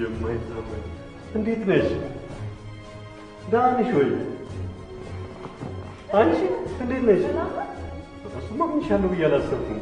የማይታመን እንዴት ነሽ? ደህና ነሽ ወይ? አንቺ እንዴት ነሽ? እሱማ አምንሻለሁ ብዬ አላሰብኩም።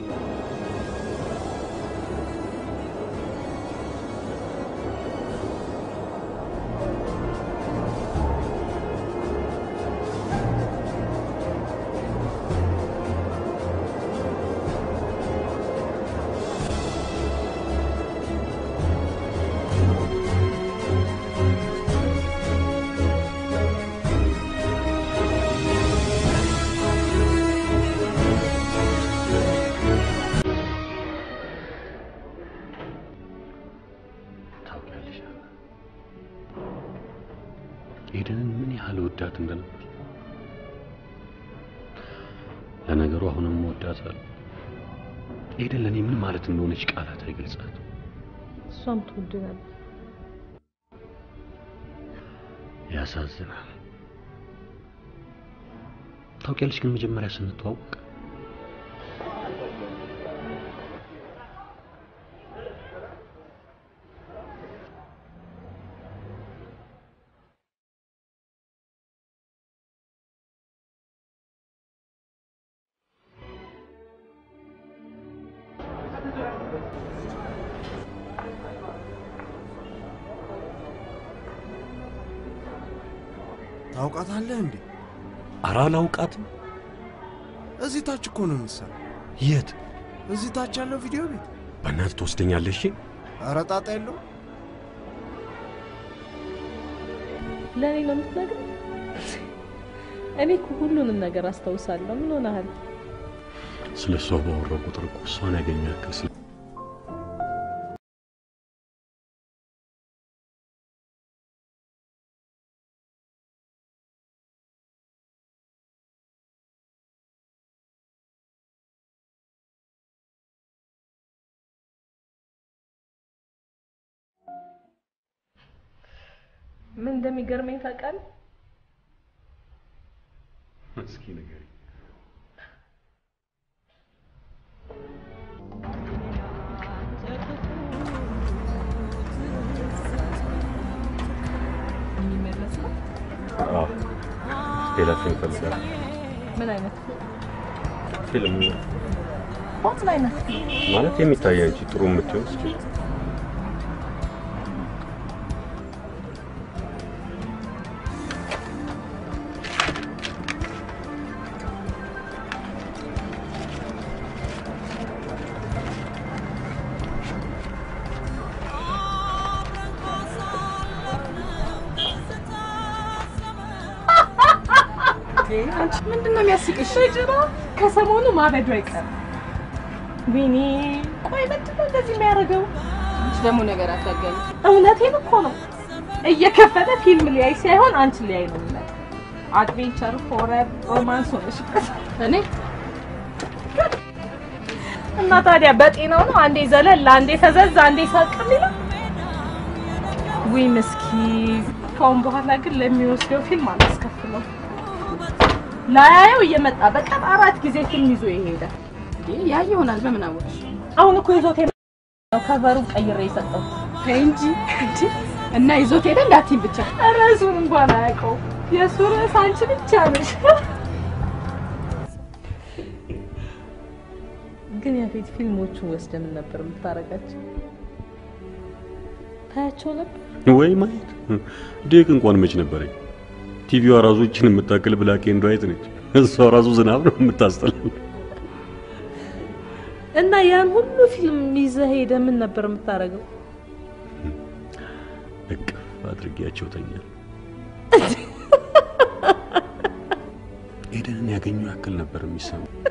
ታውቂያለሽ ኤደንን ምን ያህል ወዳት እንደነበር። ለነገሩ አሁንም ወዳታለሁ። ኤደን ለእኔ ምን ማለት እንደሆነች ቃላት አይገልጻት። እሷም ትወድ ነበር። ያሳዝናል። ታውቂያለሽ ግን መጀመሪያ ስንተዋወቅ ታውቃታለህ እንዴ? ኧረ አላውቃትም። እዚህ ታች እኮ ነው የምትሰራው። የት? እዚህ ታች ያለው ቪዲዮ ቤት። በእናትህ ትወስደኛለሽ? ኧረ ጣጣ የለው። ለእኔ ነው የምትነግረኝ? እኔ እኮ ሁሉንም ነገር አስታውሳለሁ። ምን ሆነሃል? ስለ እሷ ባወራው ቁጥር እኮ እሷን ያገኘ ያክል ስለ ምን እንደሚገርመኝ ታውቃለህ? እስኪ ንገሪኝ። የሚመለስ ነው። አዎ ሌላ ፊልም እፈልጋለሁ። ምን አይነት ፊልም ምን አይነት ማለት የሚታይ አንቺ ጥሩ የምትሆን እስኪ አንቺ ምንድን ነው የሚያስቅሽ? ልጅራ ከሰሞኑ ማበዱ አይቀርም። ቢኒ ቆይ ምንድን ነው እንደዚህ የሚያደርገው? አንቺ ደግሞ ነገር አታገኝ። እውነቴን እኮ ነው። እየከፈተ ፊልም ሊያይ ሳይሆን አንቺ ሊያይ ነው የሚመጣው። አድቬንቸር፣ ሆረር፣ ሮማንስ ሆነሽበት እኔ እና ታዲያ በጤናው ነው አንዴ ዘለል፣ አንዴ ፈዘዝ፣ አንዴ ሳቅ የሚለው? ውይ ምስኪን። ከአሁን በኋላ ግን ለሚወስደው ፊልም አላስከፍለው። ላያየው እየመጣ በቀን አራት ጊዜ ፊልም ይዞ ይሄዳል። ያ ይሆናል። በምን አወቅሽ? አሁን እኮ ይዞት ነው ከቨሩን ቀይሬ የሰጠው ተይ እንጂ እንጂ እና ይዞት ሄደ እንዳትይም ብቻ ርዕሱን እንኳን አያውቀው። የእሱ ርዕስ አንቺ ብቻ ነሽ። ግን ያፌት ፊልሞቹን ወስደህ ምን ነበር የምታረጋቸው? ታያቸው ነበር? ወይ ማየት ዴክ እንኳን መች ነበረኝ። ቲቪዋ ራሱ እችን የምታክል ብላክ ኤንድ ዋይት ነች። እሷ ራሱ ዝናብ ነው የምታስጠላው። እና ያን ሁሉ ፊልም ይዘህ ሄደህ ምን ነበር የምታረገው? እቅፍ አድርጌያቸው ተኛል። ኤደንን ያገኘው ያክል ነበር የሚሰማው።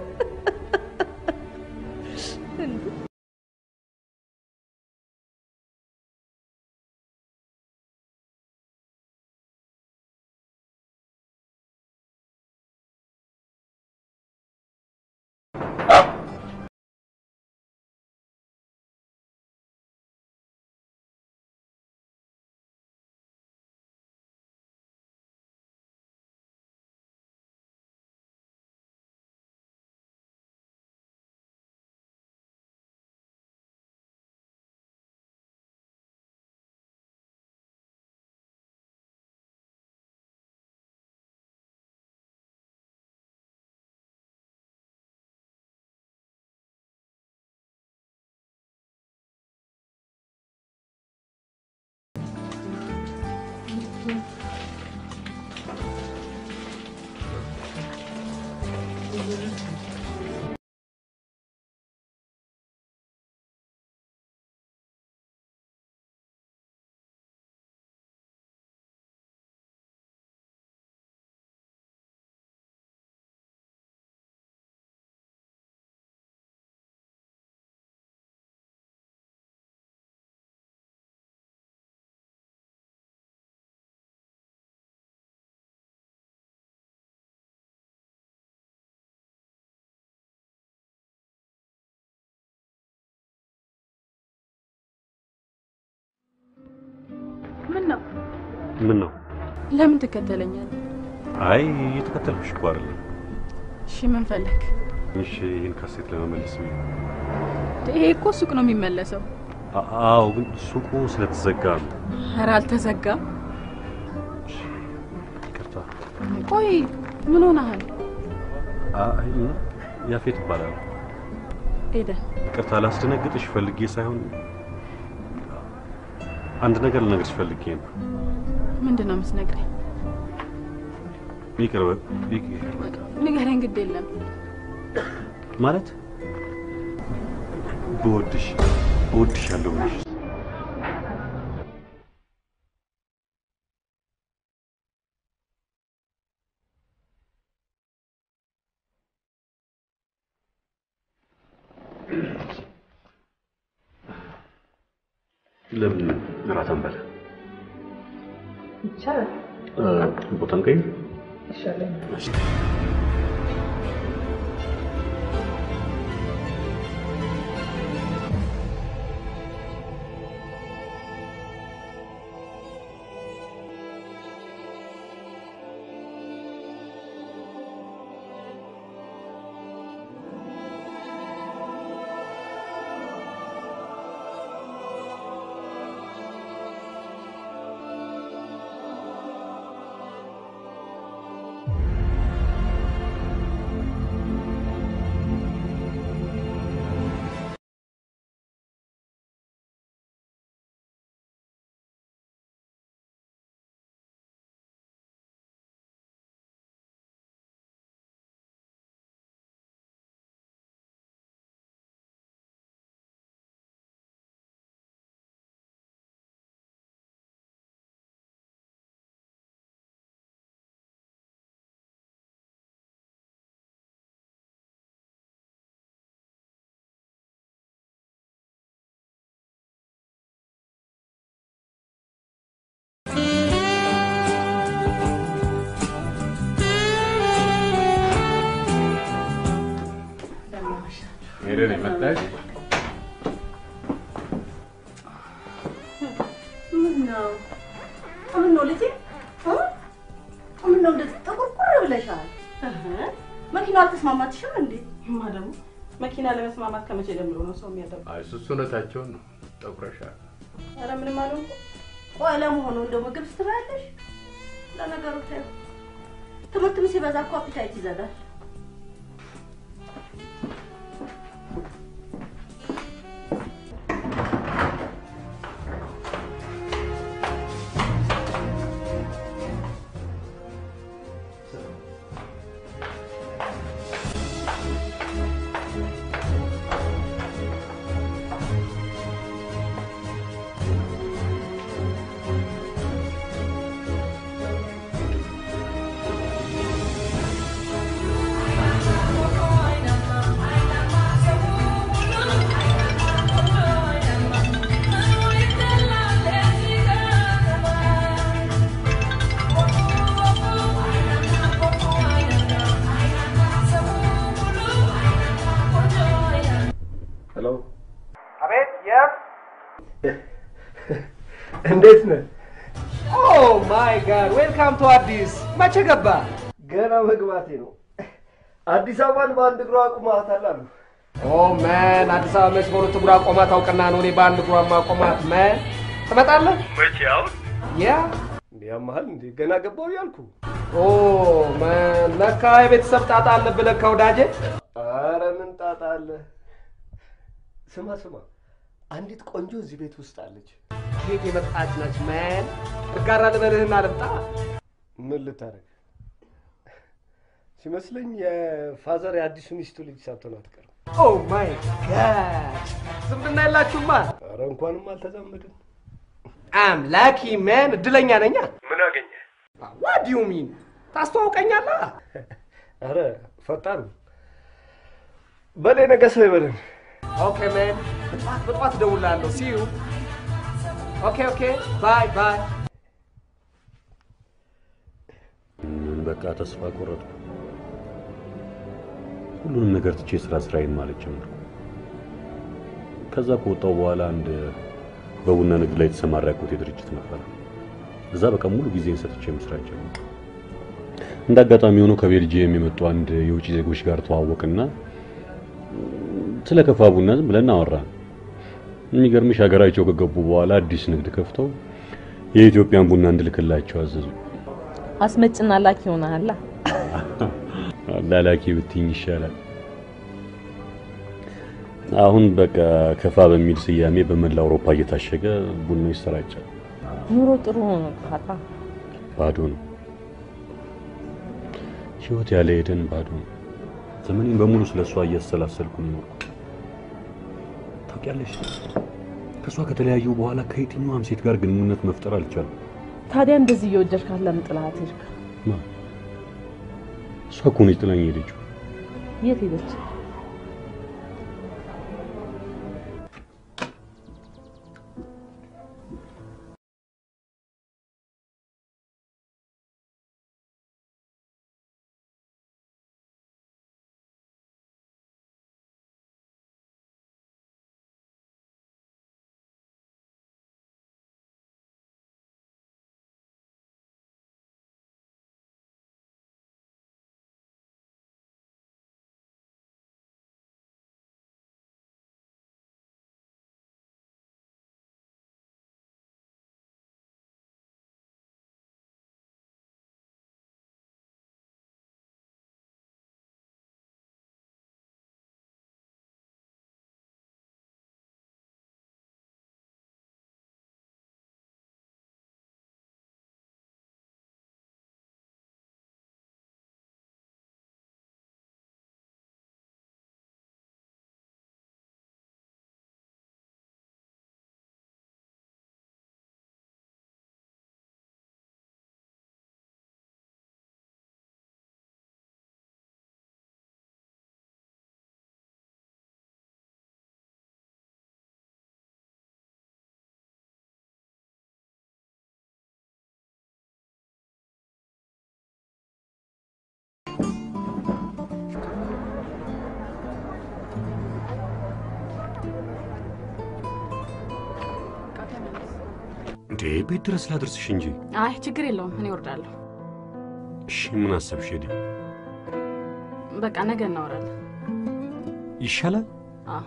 ምን ነው? ምን ነው? ለምን ትከተለኛለህ? አይ እየተከተልኩሽ እኮ አይደለም። እሺ ምን ፈለግ? ትንሽ ይህን ካሴት ለመመለስ ብዬ ነው። ይሄ እኮ ሱቅ ነው የሚመለሰው። አ- አዎ፣ ግን ሱቁ ስለተዘጋ ነው። ኧረ አልተዘጋም። ይቅርታ። ቆይ ምን ሆነሃል? አይ ያፌት ይባላል። ኤደን ይቅርታ ላስደነግጥሽ ፈልጌ ሳይሆን አንድ ነገር ልነግርሽ ፈልጌ ነው። ምንድን ነው የምትነግረኝ? ይቅር በ- ይቅር በቃ ንገረኝ፣ ግድ የለም። ማለት ብወድሽ እወድሻለሁ ብለሽ ለምን እራት አንበላ? ይቻላል። እ፣ ቦታ እንቀይር? ይሻለኝ። እሺ። ሄደን የመጣሽ ምን ነው ምን ነው ልጄ እ? ምን ነው እንደዚህ ጥቁርቁር ብለሻል? መኪናው አልተስማማትሽም እንዴ? ማ ደግሞ መኪና ለመስማማት ከመቼ ጀምሮ ነው ሰው የሚያደርገው? አይ እሱ እውነታቸውን ነው። ጠቁረሻል። ኧረ ምንም አልሆንኩም። ቆይ ለመሆኑ እንደው ምግብ ስትበያለሽ? ለነገሩ ተይው፣ ትምህርትም ሲበዛ እኮ አፒታይት ይዘጋል። ሄሎ፣ አቤት የት እንዴት ነህ? ኦ ማይ ጋድ ዌልካም ቱ አዲስ መቼ ገባ ገና መግባቴ ነው። አዲስ አበባን በአንድ እግሯ አቁማታል አሉ። ኦ መን አዲስ አበባ መች በሁለት እግሯ ቆማ ታውቅና ነው እኔ በአንድ እግሯ ማቆማት መን ትመጣለህ መቼ አሁን? ያ እንዴ ያመሃል እንዴ? ገና ገባው ያልኩ። ኦ መን ለካ የቤተሰብ ጣጣ አለብህ ለካ ወዳጄ አረ ምን ጣጣ አለ? ስማ ስማ፣ አንዲት ቆንጆ እዚህ ቤት ውስጥ አለች። ከየት የመጣች ነች መን እጋራ ልበልህና ልምጣ ምን ልታረግ? ሲመስለኝ የፋዘር የአዲሱ ሚስቱ ልጅ ሳትሆን አትቀርም። ኦ ማይ ጋድ ዝምድና የላችሁማ? ኧረ እንኳንም አልተዛመድን። አም ላኪ ሜን እድለኛ ነኛ። ምን አገኘ? ዋት ዩ ሚን ታስተዋውቀኛለህ? ኧረ ፈጣን በሌ ነገ ሰው ይበለን። ኦኬ ሜን በጠዋት በጠዋት እደውልልሃለሁ። ሲ ዩ ኦኬ ኦኬ ባይ ባይ። በቃ ተስፋ ቆረጥኩ። ሁሉንም ነገር ትቼ ስራ ስራዬን ማለት ጀመርኩ። ከዛ ከወጣሁ በኋላ አንድ በቡና ንግድ ላይ የተሰማራ ያልኩት ድርጅት ነበር። እዛ በቃ ሙሉ ጊዜን ሰጥቼ መስራት ጀመርኩ። እንደ አጋጣሚ ሆኖ ከቤልጂየም የመጡ አንድ የውጭ ዜጎች ጋር ተዋወቅና ስለ ከፋ ቡና ዝም ብለን አወራን። የሚገርምሽ ሀገራቸው ከገቡ በኋላ አዲስ ንግድ ከፍተው የኢትዮጵያን ቡና እንድልክላቸው አዘዙ። አስመጭና ላኪ ሆነሃል። ላላኪ ብትኝ ይሻላል። አሁን በቃ ከፋ በሚል ስያሜ በመላ አውሮፓ እየታሸገ ቡና ይሰራጫል። ኑሮ ጥሩ ሆኖ ካታ ባዶ ነው። ህይወት ያለ ኤደን ባዶ ነው። ዘመኔን በሙሉ ስለሷ እያሰላሰልኩ ነው የኖርኩት። ታውቂያለሽ፣ ከሷ ከተለያዩ በኋላ ከየትኛዋም ሴት ጋር ግንኙነት መፍጠር አልቻልኩም። ታዲያ እንደዚህ እየወደድካት ለምን ጥላት ሄድክ? ማ እሷ እኮ ነች ጥላኝ ሄደችው። የት ሄደች? እንዴ ቤት ድረስ ላድርስሽ እንጂ። አይ ችግር የለውም እኔ እወርዳለሁ። እሺ ምን አሰብሽ ሄደ? በቃ ነገ እናወራለን። ይሻላል። አዎ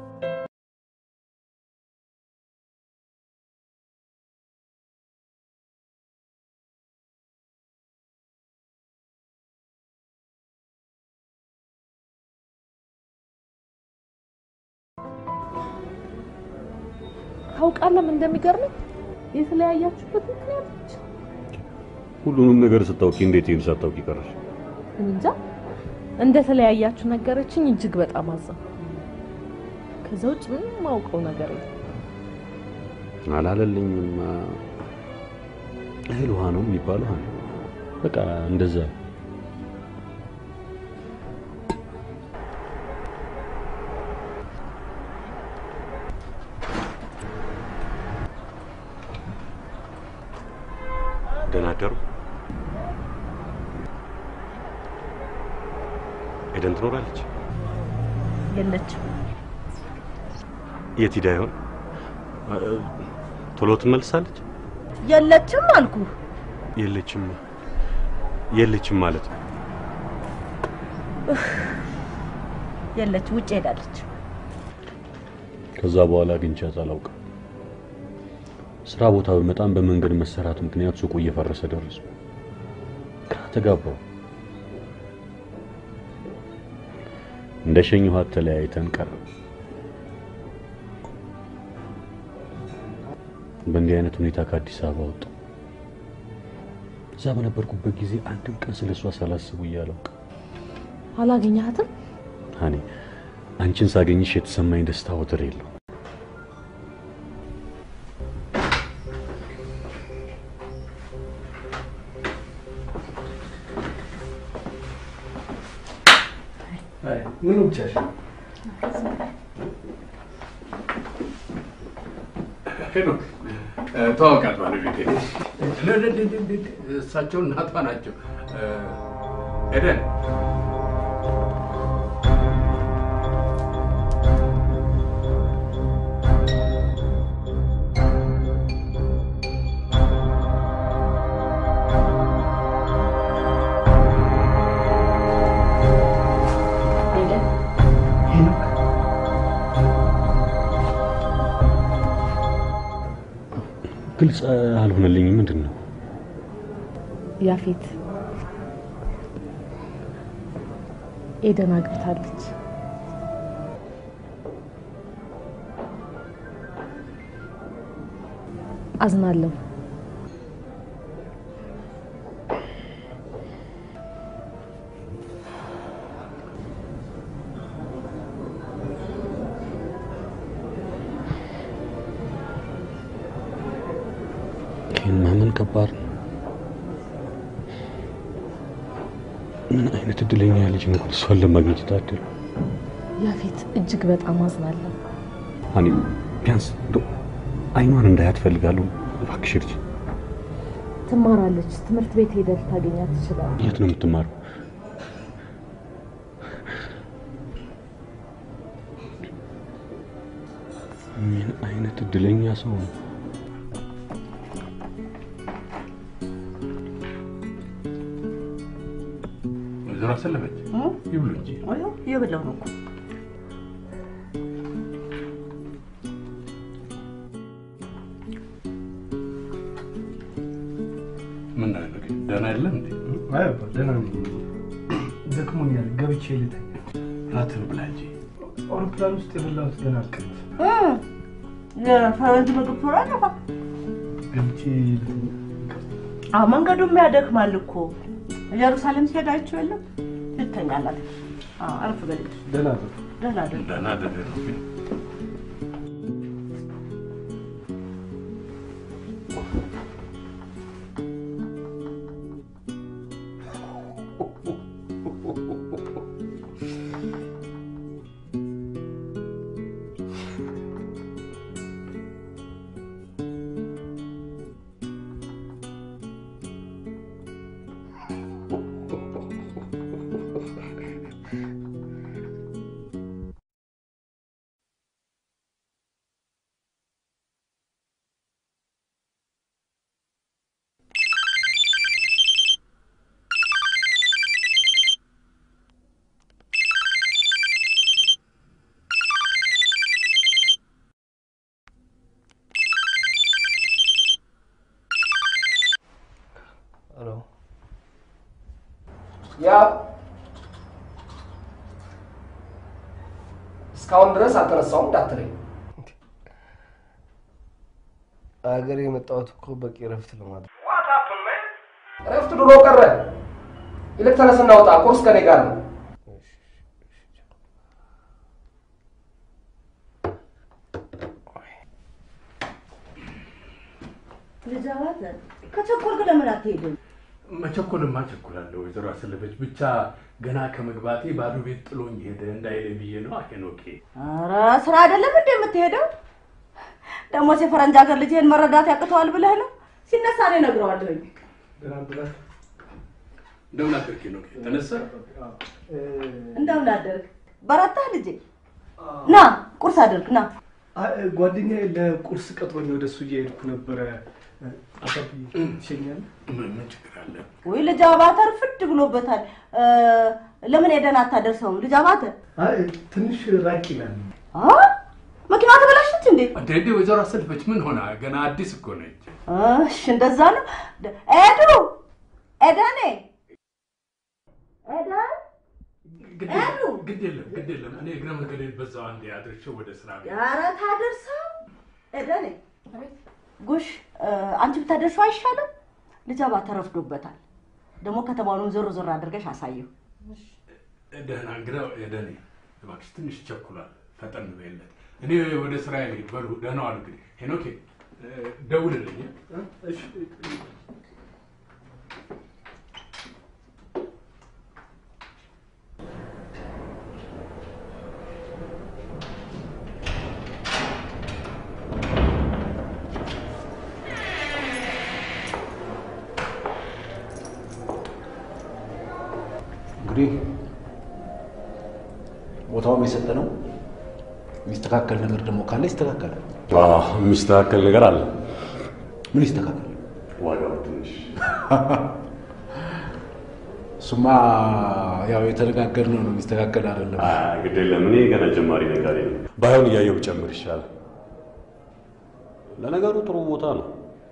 ታውቃለህ ምን እንደሚገርመኝ የተለያያችሁበት ምክንያት ብቻ ሁሉንም ነገር ስታውቂ እንዴት ይሄን ሳታውቂ ቀረሽ? እንጃ እንደተለያያችሁ ነገረችኝ። እጅግ በጣም አዘንኩ። ከዛ ውጭ ምንም ማውቀው ነገር የለም። አላለልኝም። እህል ውሃ ነው የሚባለው። አለ በቃ እንደዛ ደህና አደሩ። ኤደን ትኖራለች? የለችም። የት ሂዳ ይሆን? ቶሎ ትመልሳለች? የለችም አልኩ። የለችም የለችም ማለት ነው። የለች ውጭ ሄዳለች። ከዛ በኋላ አግኝቻት አላውቅም። ስራ ቦታ በመጣም በመንገድ መሰራት ምክንያት ሱቁ እየፈረሰ ደረሱ። ግራ ተጋባው። እንደ ሸኘኋት ተለያይተን ቀረ። በእንዲህ አይነት ሁኔታ ከአዲስ አበባ ወጣሁ። እዛ በነበርኩበት ጊዜ አንድም ቀን ስለ እሷ ሳላስብ ውዬ አላውቅም። አላገኘሃትም? ሀኒ አንቺን ሳገኝሽ የተሰማኝ ደስታ ወደር የለው። ምን ብቻሽ ሄኖክ ተዋወቃት ባለቤቴ እሳቸው እናቷ ናቸው። ኤደን ግልጽ አልሆነልኝም። ምንድን ነው? ያፌት ኤደን አግብታለች። አዝናለሁ። ይህን ማመን ከባድ ነው። ምን አይነት እድለኛ ልጅ ነው እሷን ለማግኘት የታደለ። ያፌት እጅግ በጣም አዝናለሁ። ሀኒ ቢያንስ እንደው አይኗን እንዳያት ፈልጋለሁ። እባክሽ ልጅ ትማራለች። ትምህርት ቤት ሄደህ ልታገኛት ትችላለህ። የት ነው የምትማረው? ምን አይነት እድለኛ ሰው ነው። ወይዘሮ አሰለፈች ይብሉ እንጂ እየበላሁ ነው እኮ። ምን ነው ሄኖክ ደህና የለም እንዴ? አይ አባ ደህና ነኝ። ደክሞኛል፣ ገብቼ ልተኛ። ራትን ብላ እንጂ አውሮፕላን ውስጥ የበላሁት ገና አልቀረም። የፈረንጅ ምግብ ቶሎ አይጠፋ። ገብቼ ልተኛ። አዎ መንገዱም ያደክማል እኮ። ኢየሩሳሌም ሲሄድ አይቼው የለም ልተኛላት። አዎ አረፍ በል ደህና ነው። ደህና ደህና ደህና ደህና ነው ግን ሄሎ ያ እስካሁን ድረስ አልተነሳውም እንዳትለኝ። አገር የመጣሁት እኮ በቂ እረፍት ለማድረግ እረፍት ድሮ ቀረ። ይልቅ ተነስና ውጣ፣ ቁርስ ከኔ ጋር ነው። ልጅ አባተ ከቸኮልክ ለምን አትሄድም? መቸኮልማ ቸኩላለሁ። ወይዘሮ አሰለፈች ብቻ ገና ከመግባቴ ባዶ ቤት ጥሎኝ ሄደ እንዳይለኝ ብዬ ነው። ሄኖኬ ኧረ ስራ አይደለም እንደ የምትሄደው? ደግሞ የፈረንጅ ሀገር ልጅ ይሄን መረዳት ያቅተዋል ብለህ ነው? ሲነሳ እኔ እነግረዋለሁኝ። ደህና ብላት እንደምን አደርክ ሄኖኬ? ተነሳ እንደምን አደርግ? በረታህ ልጄ? ና ቁርስ አድርግ ና። ጓደኛዬ ለቁርስ ቀጥሮኝ ወደ እሱ እየሄድኩ ነበረ። አባብዬ ትሸኛለህ? ምን ምን ችግር አለ? ወይ ልጅ አባተ ርፍድ ብሎበታል። እ፣ ለምን ሄደን አታደርሰውም? ልጅ አባተ አይ ትንሽ ራቅ ይላል። አ መኪና ተበላሸች እንዴ? እንዴ እንዴ ወይዘሮ አሰለፈች ምን ሆና? ገና አዲስ እኮ ነች። እሺ እንደዛ ነው። ኤዱ ኤደኔ ኤደን ግድ ኤዱ! የለም ግድ የለም ግድ የለም። እኔ እግረ መንገዴን በዛው አንዴ አድርሼው ወደ ስራ ቤት ኧረ ታደርሰው ኤደኔ ጉሽ እ፣ አንቺ ብታደርሰው አይሻልም? ልጅ አባተ ረፍዶበታል። ደግሞ ከተማውንም ዞር ዞር አድርገሽ አሳየው። ደህና እንግዳው የደኔ እባክሽ ትንሽ ይቸኩላል፣ ፈጠን በይለት። እኔ ወደ ስራ ልሄድ። በሉ ደህና ዋል። እንግዲህ ሄኖኬ እ፣ ደውልልኝ። እ? እሺ እንግዲህ ቦታውም የሰጠ ነው። የሚስተካከል ነገር ደግሞ ካለ ይስተካከላል። አዎ፣ የሚስተካከል ነገር አለ። ምን ይስተካከል? ዋጋው ትንሽ እሱማ ያው የተነጋገርነው ነው። የሚስተካከል አይደለም። አይ፣ ግድ የለም። እኔ ገና ጀማሪ ነጋዴ ነኝ። ባይሆን እያየሁ ብጨምር ይሻላል። ለነገሩ ጥሩ ቦታ ነው።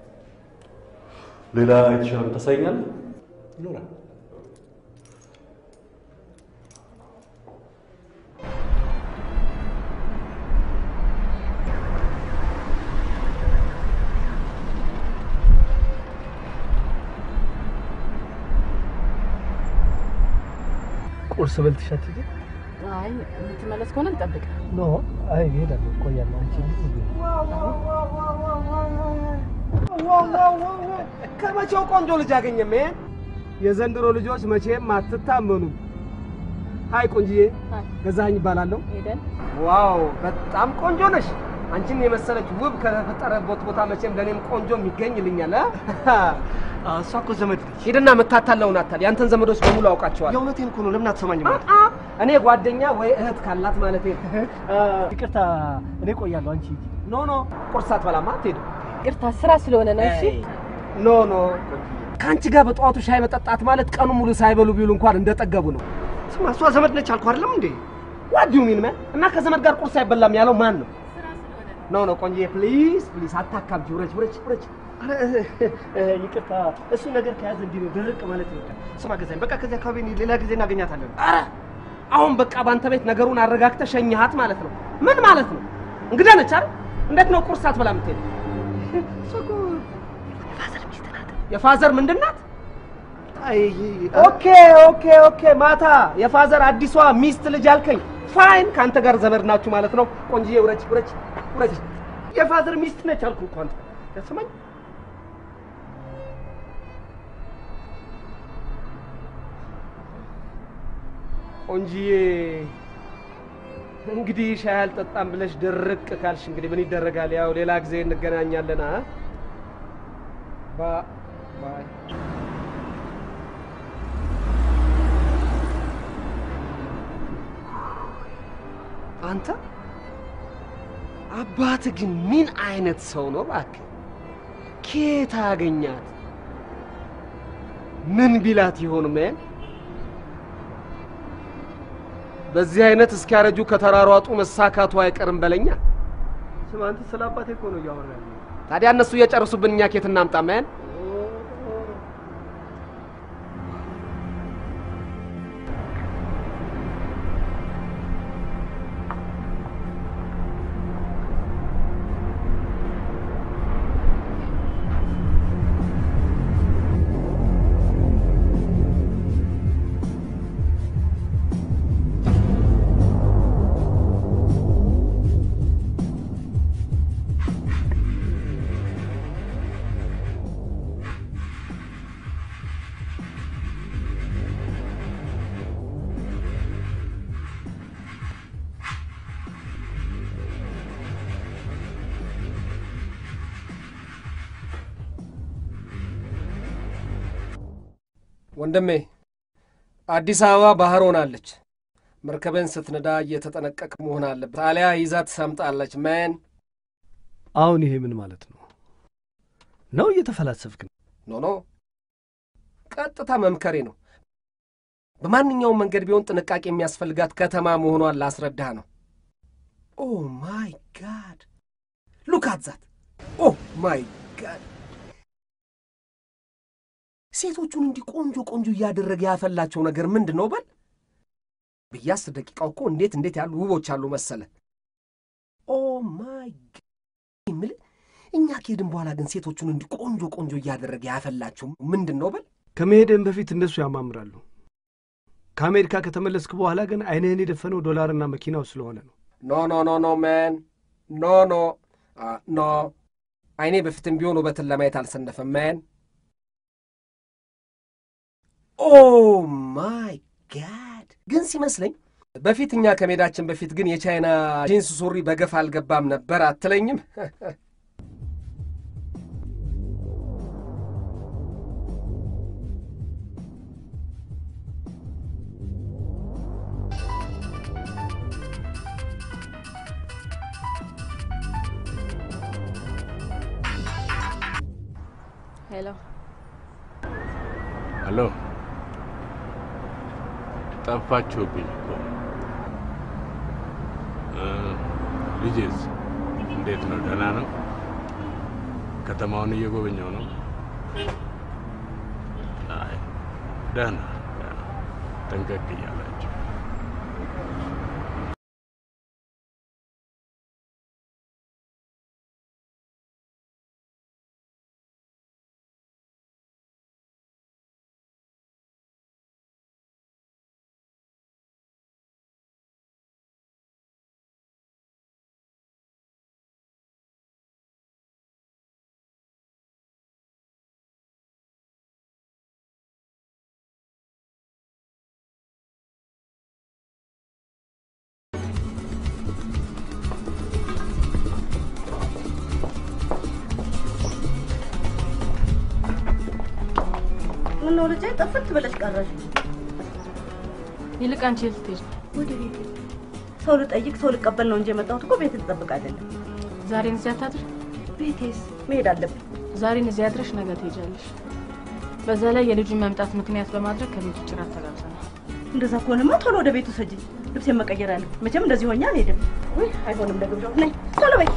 ሌላ የተሻለ ታሳይኛለህ? ይኖራል። ቁርስ በልተሽ አትሄጂ? አይ የምትመለስ ከሆነ እንጠብቅ። ኖ አይ እሄዳለሁ፣ እቆያለሁ። አንቺ ከመቼው ቆንጆ ልጅ አገኘ ሜን? የዘንድሮ ልጆች መቼም አትታመኑም። ሀይ ቆንጅዬ፣ ገዛኸኝ ይባላለሁ። ሄደን ዋው በጣም ቆንጆ ነሽ። አንቺን የመሰለች ውብ ከተፈጠረበት ቦታ መቼም ለእኔም ቆንጆ የሚገኝልኛል። እሷ እኮ ዘመድ ነች። ሂድና የምታታለውን አታል። ያንተን ዘመዶች በሙሉ አውቃቸዋል። የእውነቴን እኮ ነው። ለምን አትሰማኝም? አንተ? እኔ ጓደኛ ወይ እህት ካላት ማለት ይቅርታ፣ እኔ እቆያለሁ። አንቺ ሂጂ። ኖ ኖ፣ ቁርስ ሳትበላማ አትሄድም። ይቅርታ ስራ ስለሆነ ነው። እሺ ኖ ኖ፣ ከአንቺ ጋር በጠዋቱ ሻይ መጠጣት ማለት ቀኑ ሙሉ ሳይበሉ ቢውሉ እንኳን እንደጠገቡ ነው። ስማ፣ እሷ ዘመድ ነች አልኩህ አይደለም እንዴ? ዋት ዩ ሚን ማን? እና ከዘመድ ጋር ቁርስ አይበላም ያለው ማን ነው? ኖ ኖ፣ ቆንጆዬ ፕሊዝ ፕሊዝ፣ አታካብጂ። ውረጅ ውረጅ ውረጅ። ኧረ፣ ይቅርታ፣ እሱ ነገር ከያዘ እንዲህ ነው ድርቅ ማለት ይወዳል። ስማ ገዛኝ፣ በቃ ከዚህ አካባቢ እኔ ሌላ ጊዜ እናገኛታለን። ኧረ አሁን በቃ ባንተ ቤት ነገሩን አረጋግተህ ሸኝሃት ማለት ነው። ምን ማለት ነው? እንግዳ ነች አይደል? እንዴት ነው ቁርስ አትበላ የምትሄድ? እሷ እኮ የፋዘር ሚስት ናት። የፋዘር ምንድን ናት? አይ ኦኬ ኦኬ ኦኬ። ማታ የፋዘር አዲሷ ሚስት ልጅ አልከኝ። ፋይን፣ ከአንተ ጋር ዘመድ ናችሁ ማለት ነው። ቆንጅዬ ውረጅ ውረጅ ውረጅ። የፋዘር ሚስት ነች አልኩህ እኮ አንተ ያሰማኝ ቆንጂዬ እንግዲህ ሻይ አልጠጣም ብለሽ ድርቅ ካልሽ እንግዲህ ምን ይደረጋል? ያው ሌላ ጊዜ እንገናኛለን። አ ባ ባይ አንተ አባት ግን ምን አይነት ሰው ነው እባክህ? ኬት አገኛት? ምን ቢላት ይሆን ምን? በዚህ አይነት እስኪያረጁ ከተራሯጡ መሳካቱ አይቀርም በለኛ። ስማ፣ አንተ ስለ አባቴ እኮ ነው እያወራ ያለው። ታዲያ እነሱ እየጨርሱብን እኛ ኬት እናምጣ መን? ወንድሜ አዲስ አበባ ባህር ሆናለች። መርከብን ስትነዳ እየተጠነቀቅ መሆን አለበት፣ አሊያ ይዛ ትሰምጣለች። መን አሁን ይሄ ምን ማለት ነው? ነው እየተፈላሰፍክ ነው? ኖ ኖ፣ ቀጥታ መምከሬ ነው። በማንኛውም መንገድ ቢሆን ጥንቃቄ የሚያስፈልጋት ከተማ መሆኗን ላስረዳህ ነው። ኦ ማይ ጋድ ሉክ አት ዛት! ኦ ማይ ጋድ! ሴቶቹን እንዲህ ቆንጆ ቆንጆ እያደረገ ያፈላቸው ነገር ምንድን ነው በል በየአስር ደቂቃው እኮ እንዴት እንዴት ያሉ ውቦች አሉ መሰለ። ኦ ማይ ጋድ የምልህ እኛ ከሄድን በኋላ ግን ሴቶቹን እንዲህ ቆንጆ ቆንጆ እያደረገ ያፈላቸው ምንድን ነው በል ከመሄድህም በፊት እነሱ ያማምራሉ። ከአሜሪካ ከተመለስክ በኋላ ግን አይንህን የደፈነው ዶላርና መኪናው ስለሆነ ነው። ኖ ኖ ኖ ኖ መን ኖ ኖ አ፣ ኖ አይኔ በፊትም ቢሆን ውበትን ለማየት አልሰነፈም መን ኦ ማይ ጋድ ግን ሲመስለኝ በፊት እኛ ከሜዳችን በፊት ግን የቻይና ጂንስ ሱሪ በገፍ አልገባም ነበር አትለኝም? ሄሎ ሄሎ፣ ጠፋችሁብኝ እኮ እ፣ ልጄስ እንዴት ነው? ደህና ነው? ከተማውን እየጎበኘው ነው? አይ ደህና ደህና፣ ጠንቀቅ እያላችሁ ምነው ልጄ ጥፍት ብለሽ ቀረሽ? ይልቅ አንቺ የት ልትሄጂ ነው? ወደ ቤት ሰው ልጠይቅ ሰው ልቀበል ነው እንጂ የመጣሁት እኮ ቤት ልጠብቅ አይደለም። ዛሬን እዚህ አታድር? ቤቴስ መሄድ አለብኝ። ዛሬን እዚህ አድረሽ ነገ ትሄጃለሽ። በዛ ላይ የልጁን መምጣት ምክንያት በማድረግ ከቤት ውጭ ራት ተጋብዘናል። እንደዛ ከሆነማ ቶሎ ወደ ቤቱ ሰጂ። ልብሴን መቀየር አለ። መቼም እንደዚህ ሆኜ አልሄድም። ውይ አይሆንም፣ ለግብዣው ነይ ቶሎ በይ።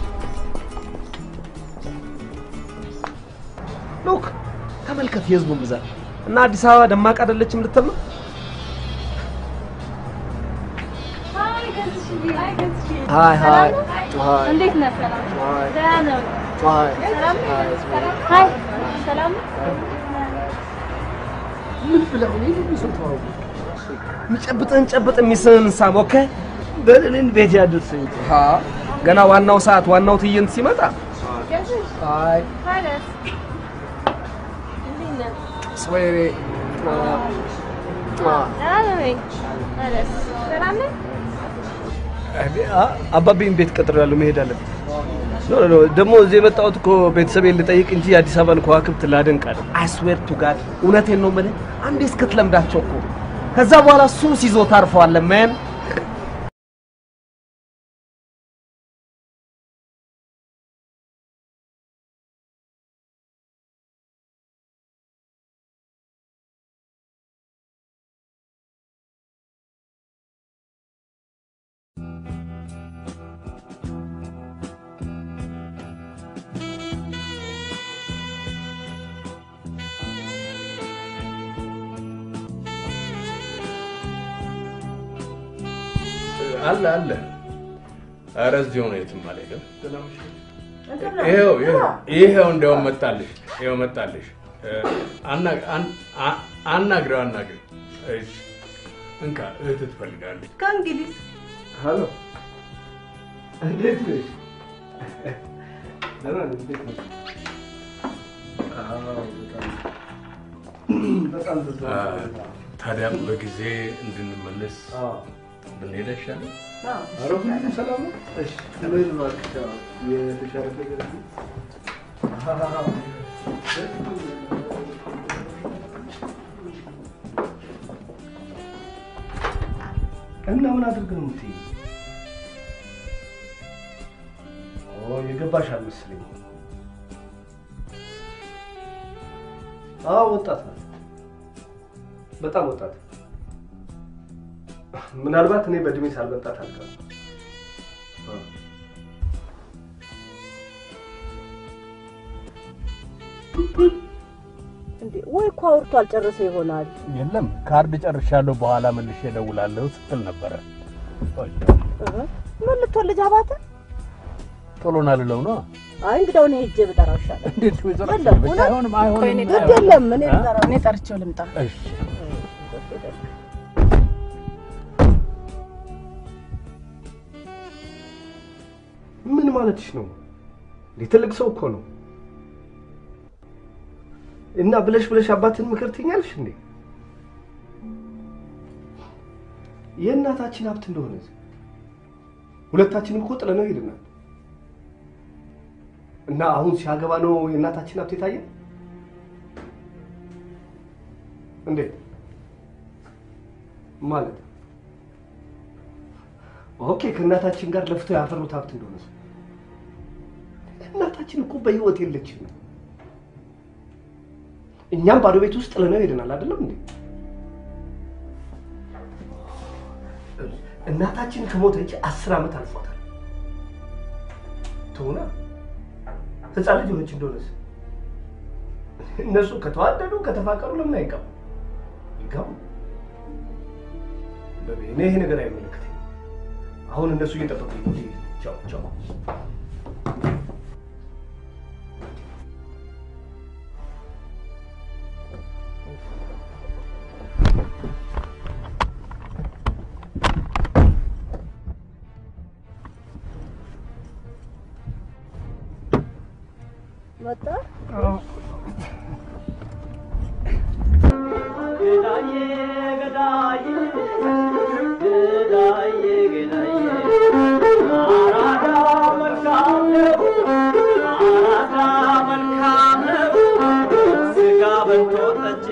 ሉክ ተመልከት የህዝቡን ብዛት እና አዲስ አበባ ደማቅ አይደለችም ልትል ነው? ሀይ ሀይ ሀይ እንዴት ነህ? ሰላም ሀይ ደህና ነው? ሀይ ሰላም ሀይ ሰላም ምን ብለው ነው ይሄን ሰው ተዋው የሚጨብጥህን ጨብጥ የሚስህን ሳም ኦኬ በእኔን ቤት ያደርሰኝ ሀ ገና ዋናው ሰዓት ዋናው ትዕይንት ሲመጣ ሀይ ሀይ ደስ እንዴት ነህ? ስዌሬ ደህና ነኝ። ሀይ ደስ ሰላም ነህ? አባቤን ቤት ቀጥሮ ያለው መሄድ አለብን። ኖ ኖ ደግሞ እዚህ የመጣሁት እኮ ቤተሰቤን ልጠይቅ እንጂ የአዲስ አበባን ከዋክብት ላደንቅ አይደል። አይስዌር ቱ ጋድ እውነቴን ነው የምልህ አንዴ እስክትለምዳቸው እኮ ከዛ በኋላ ሱስ ይዞ ታርፈዋለህ መን አለ አለ። ኧረ እዚሁ ነው፣ የትም አልሄድም። ይኸው ይኸው ይኸው እንደውም መጣልሽ፣ ይኸው መጣልሽ። አና- አን- አ- አናግረው አናግረው። እሺ እንካ እህት ትፈልጋለች። ከእንግዲህ ሀሎ እንዴት ነሽ? ደህና ነኝ። እንዴት ነሽ? አዎ፣ በጣም በጣም ብዙ አ፣ ታዲያም በጊዜ እንድንመለስ ብንሄድ አይሻልም? ኧረ ሁሉም ሰላም ነው? እሺ ምን እባክሽ፣ አዎ፣ የተሻለ ነገር አለ? አዎ። እና ምን አድርገህ ነው የምትይኝ? ኦ የገባሽ አልመሰለኝም። አዎ ወጣት ናት፣ በጣም ወጣት። ምናልባት እኔ በእድሜ ሳልበልጣት አልቀርም። አዎ። እንዴ ወይ እኮ አውርቶ አልጨረሰ ይሆናል። የለም ካርድ ጨርሻለሁ፣ በኋላ መልሼ እደውላለሁ ስትል ነበረ። እህ፣ ምን ልትወልጅ አባተ? ቶሎ ና ልለው ነው። አይ እንግዳው እኔ ሄጄ ብጠራው ይሻላል። እንዴት ወይዘሮ የለም ብቻ እውነት? አይሆንም፣ አይሆንም፣ ግድ የለም እኔ እ? ልጠራው እኔ ጠርቼው ልምጣ። እሺ ማለትሽ ነው? እንዴ ትልቅ ሰው እኮ ነው። እና ብለሽ ብለሽ አባትን ምክር ትኛለሽ እንዴ? የእናታችን ሀብት እንደሆነ ሁለታችንም እኮ ጥለነው ሄድናል። እና አሁን ሲያገባ ነው የእናታችን ሀብት የታየ እንዴ? ማለት ኦኬ፣ ከእናታችን ጋር ለፍተው ያፈሩት ሀብት እንደሆነ እናታችን እኮ በህይወት የለችም። እኛም ባዶ ቤት ውስጥ ጥለነው ሄደናል። አይደለም እንዴ? እናታችን ከሞተች አስር ዓመት አልፏታል። ትሆና ህፃን ልጅ ሆነች እንደሆነስ እነሱ ከተዋደዱ ከተፋቀሩ ለምን አይጋቡ? ይጋቡ። በቤ እኔ ይሄ ነገር አይመለከተኝም። አሁን እነሱ እየጠበቁኝ ነው። ቻው ቻው። መጣ ገዳዬ ገዳዬ ገዳዬ ገዳዬ አራዳ መልካም ነው አራዳ መልካም ነው ስጋ በልቶ ጠጅ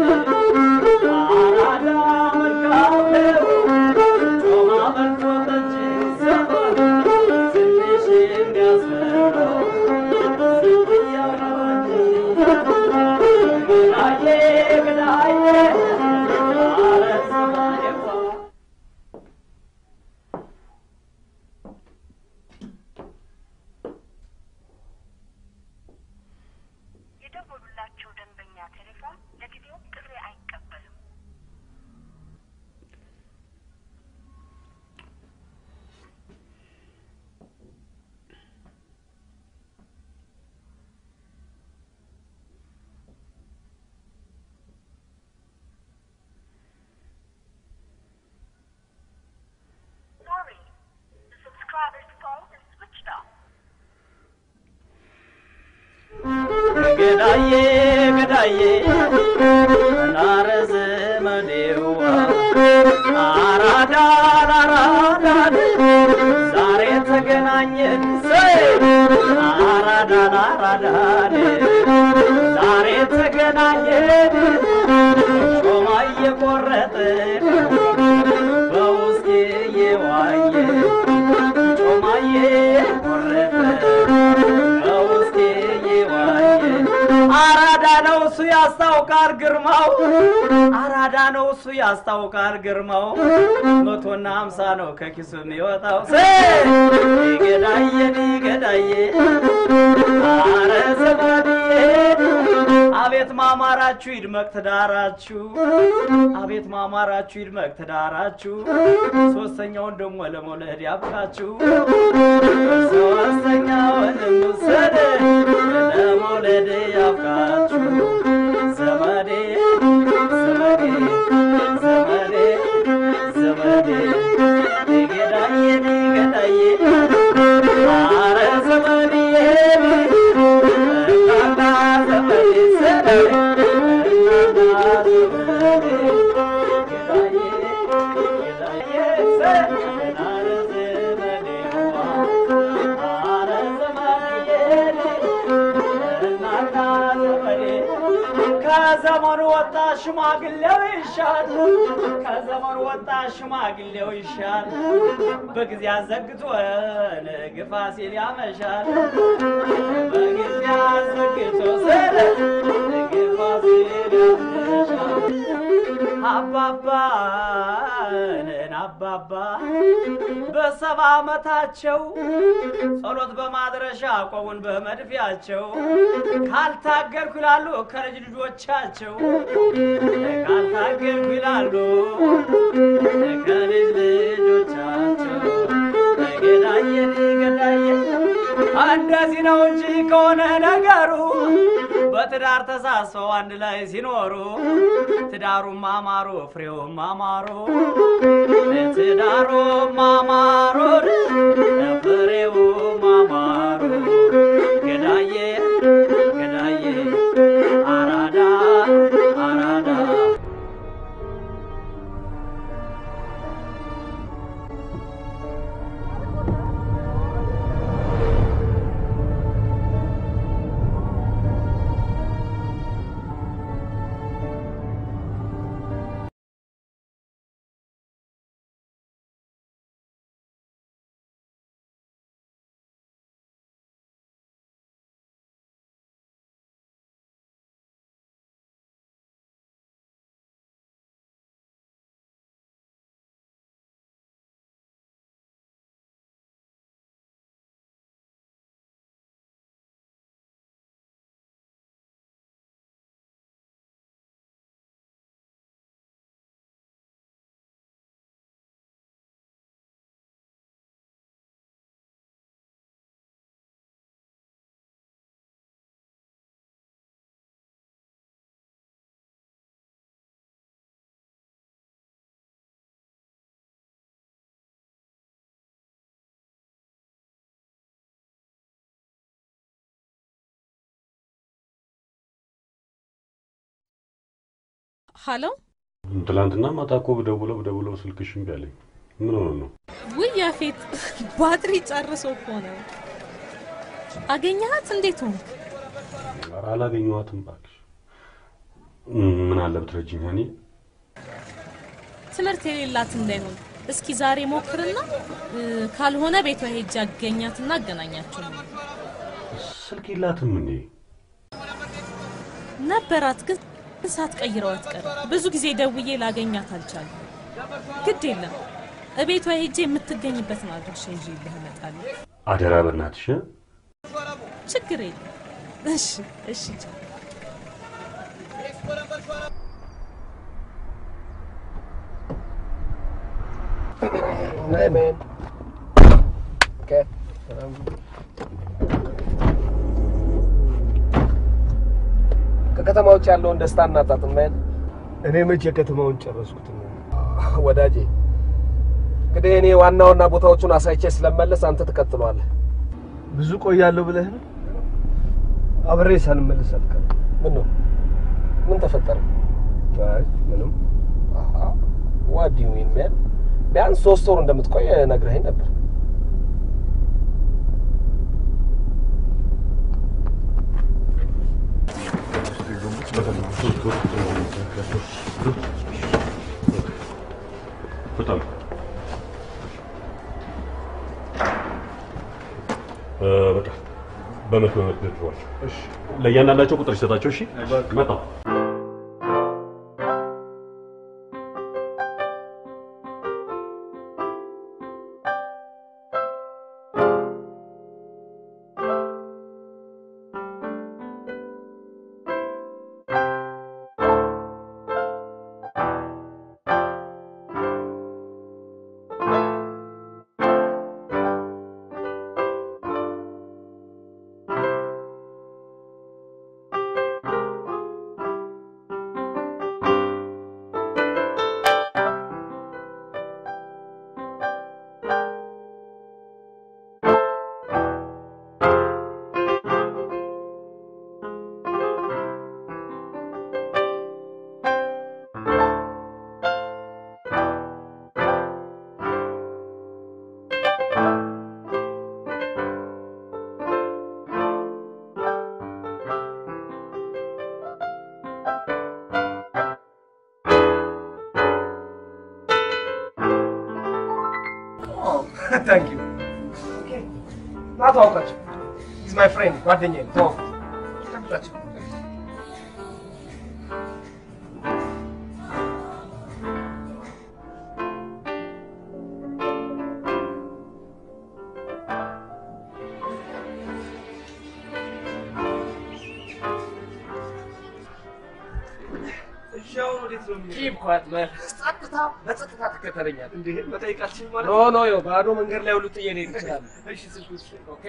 አራዳ መልካም ነው ጮማ በልቶ ጠጅ ሰፈር ትንሽ የሚያስፈራው ስንትያው ነው እንጂ ገዳዬ ገዳዬ አረ ሰማየዋ የደወሉላቸው ደንበኛ ቴሌፎን ለጊዜው ጥሪ አይቀበልም። Sorry, the subscriber's phone is switched off. ገዳዬ ገዳዬ ናረ ዘመዴዋ አራዳ አራዳ ዛሬ ተገናኘን አራዳ አራዳ ዛሬ ተገናኘን ጮማ እየቆረጥን በውስጤ እየዋየ ጮማ እየቆረጥን በውስጤ እየዋየ አራዳ ነው እሱ ያስታውቃል ግርማው አራዳ ነው እሱ ያስታውቃል ግርማው መቶና ሀምሳ ነው ከኪሱ የሚወጣው ሴ ገዳዬ ገዳዬ አረ ዘመድዬ አቤት ማማራችሁ ይድመቅ ትዳራችሁ አቤት ማማራችሁ ይድመቅ ትዳራችሁ ሶስተኛውን ደግሞ ለመውለድ ያብቃችሁ ሶስተኛውን ውሰድ ለመውለድ ያብቃችሁ ዘመዴ ዘመዴ ዘመዴ ዘመዴ ገዳዬ ገዳዬ አረ ዘመድዬ እናና ዘመዴ ዘመዴ እናና ዘመዴ ገዳዬ ገዳዬ አረ ዘመዴ አረ ዘመድዬ እናና ዘመዴ ከዘመኑ ወጣ ሽማግሌው ይሻል ከዘመኑ ወጣ ሽማግሌው ይሻል በጊዜ አዘግቶ ግፋ ሲል ያመሻል በጊዜ አዘግቶ ስለ ግፋ ሲል ያመሻል አባባንን አባባ በሰባ ዓመታቸው ጸሎት በማድረሻ ቆቡን በመድፊያቸው ካልታገርኩ ይላሉ ከልጅ ልጆቻቸው ካልታገርኩ ይላሉ ከልጅ ልጆቻቸው ገዳዬ ገዳዬ እንደዚህ ነው እንጂ ከሆነ ነገሩ በትዳር ተሳስበው አንድ ላይ ሲኖሩ ትዳሩም አማሩ ፍሬውም አማሩ ትዳሩም አማሩ ፍሬውም አማሩ ሀሎ ትላንትና ማታ እኮ ብደውለው ብደውለው ስልክሽ እምቢ አለኝ። ምን ሆነ ነው? ውይ ያፌት ባትሪ ጨርሶ እኮ ነው። አገኘሃት? እንዴት ሆንክ? ኧረ አላገኘኋትም እባክሽ። ምን አለ ብትረጂኝ እኔ ትምህርት የሌላት እንዳይሆን እስኪ ዛሬ ሞክርና እ፣ ካልሆነ ቤቷ ሄጄ አገኛትና አገናኛቸው ነው። ስልክ የላትም እንዴ? ነበራት ግን ሳትቀይረው አትቀርም። ብዙ ጊዜ ደውዬ ላገኛት አልቻልኩም። ግድ የለም እቤቷ ሄጄ የምትገኝበትን አድራሻ ይዤልህ እመጣለሁ። አደራ በእናትሽ እ? ችግር የለም። እሺ እሺ ቻው። Hey, man. Okay. Um, ከከተማ ውጭ ያለውን ደስታ እናጣጥም ማን እኔ መቼ ከተማውን ጨረስኩት ነው ወዳጄ። እንግዲህ እኔ ዋና ዋና ቦታዎቹን አሳይቼ ስለመለስ አንተ ትቀጥለዋለህ። ብዙ ቆያለሁ ብለህ ነው? አብሬ ሳልመለስ አልቀርም። ምን ነው? ምን ተፈጠረ? አይ ምንም። ዋት ዱ ዩ ሚን ማን? ቢያንስ ሶስት ወር እንደምትቆይ ነግረኸኝ ነበር። በጣም እ፣ በቃ በመቶ በመቶ ድሯቸው። ለእያንዳንዳቸው ቁጥር ይሰጣቸው። እሺ መጣሁ። ታንክ ዩ ና ተዋውቃቸው። ኢዝ ማይ ፍሬንድ ጓደኛዬ ነው። ተዋውቁት። ተቀምጣቸው። እሺ አሁን ወዴት ነው የምንሄደው? ኪፕ ኳት ማን። ጸጥታ በጸጥታ ትከተለኛለህ። እንዴ መጠይቃችን ማለት ኖ ኖ ዮ ባዶ መንገድ ላይ ሁሉ ጥዬ ልሄድ እችላለሁ። እሺ ስልክ ውስጥ ኦኬ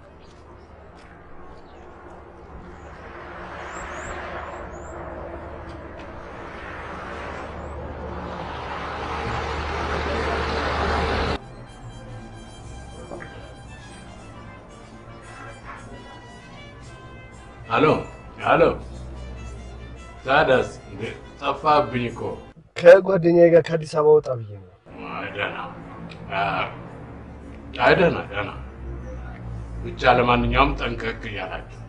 አሎ አሎ፣ ታዲያስ እንዴ ጠፋብኝ እኮ። ከጓደኛዬ ጋር ከአዲስ አበባ ወጣ ብዬ ነው። አይ ደህና አይ ደህና ደህና። ብቻ ለማንኛውም ጠንቀቅ እያላችሁ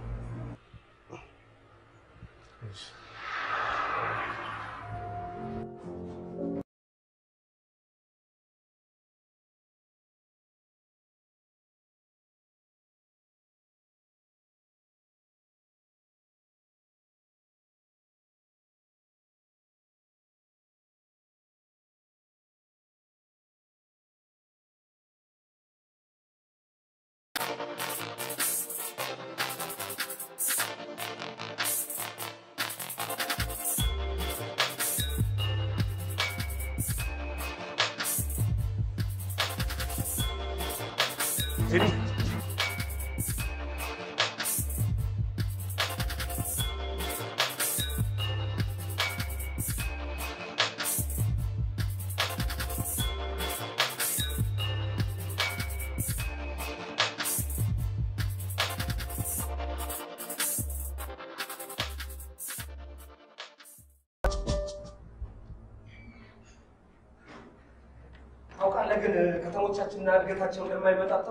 ግን ከተሞቻችንና እድገታቸው እንደማይመጣጠኑ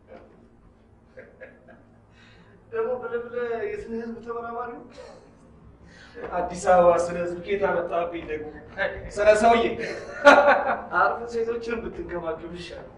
ደግሞ ብለህ ብለህ የስነ ህዝብ ተመራማሪ ነው። አዲስ አበባ ስለ ህዝብ ኬት አመጣብኝ ደግሞ ስለ ሰውዬ አርፍ ሴቶችን ብትንከባከብ ይሻላል።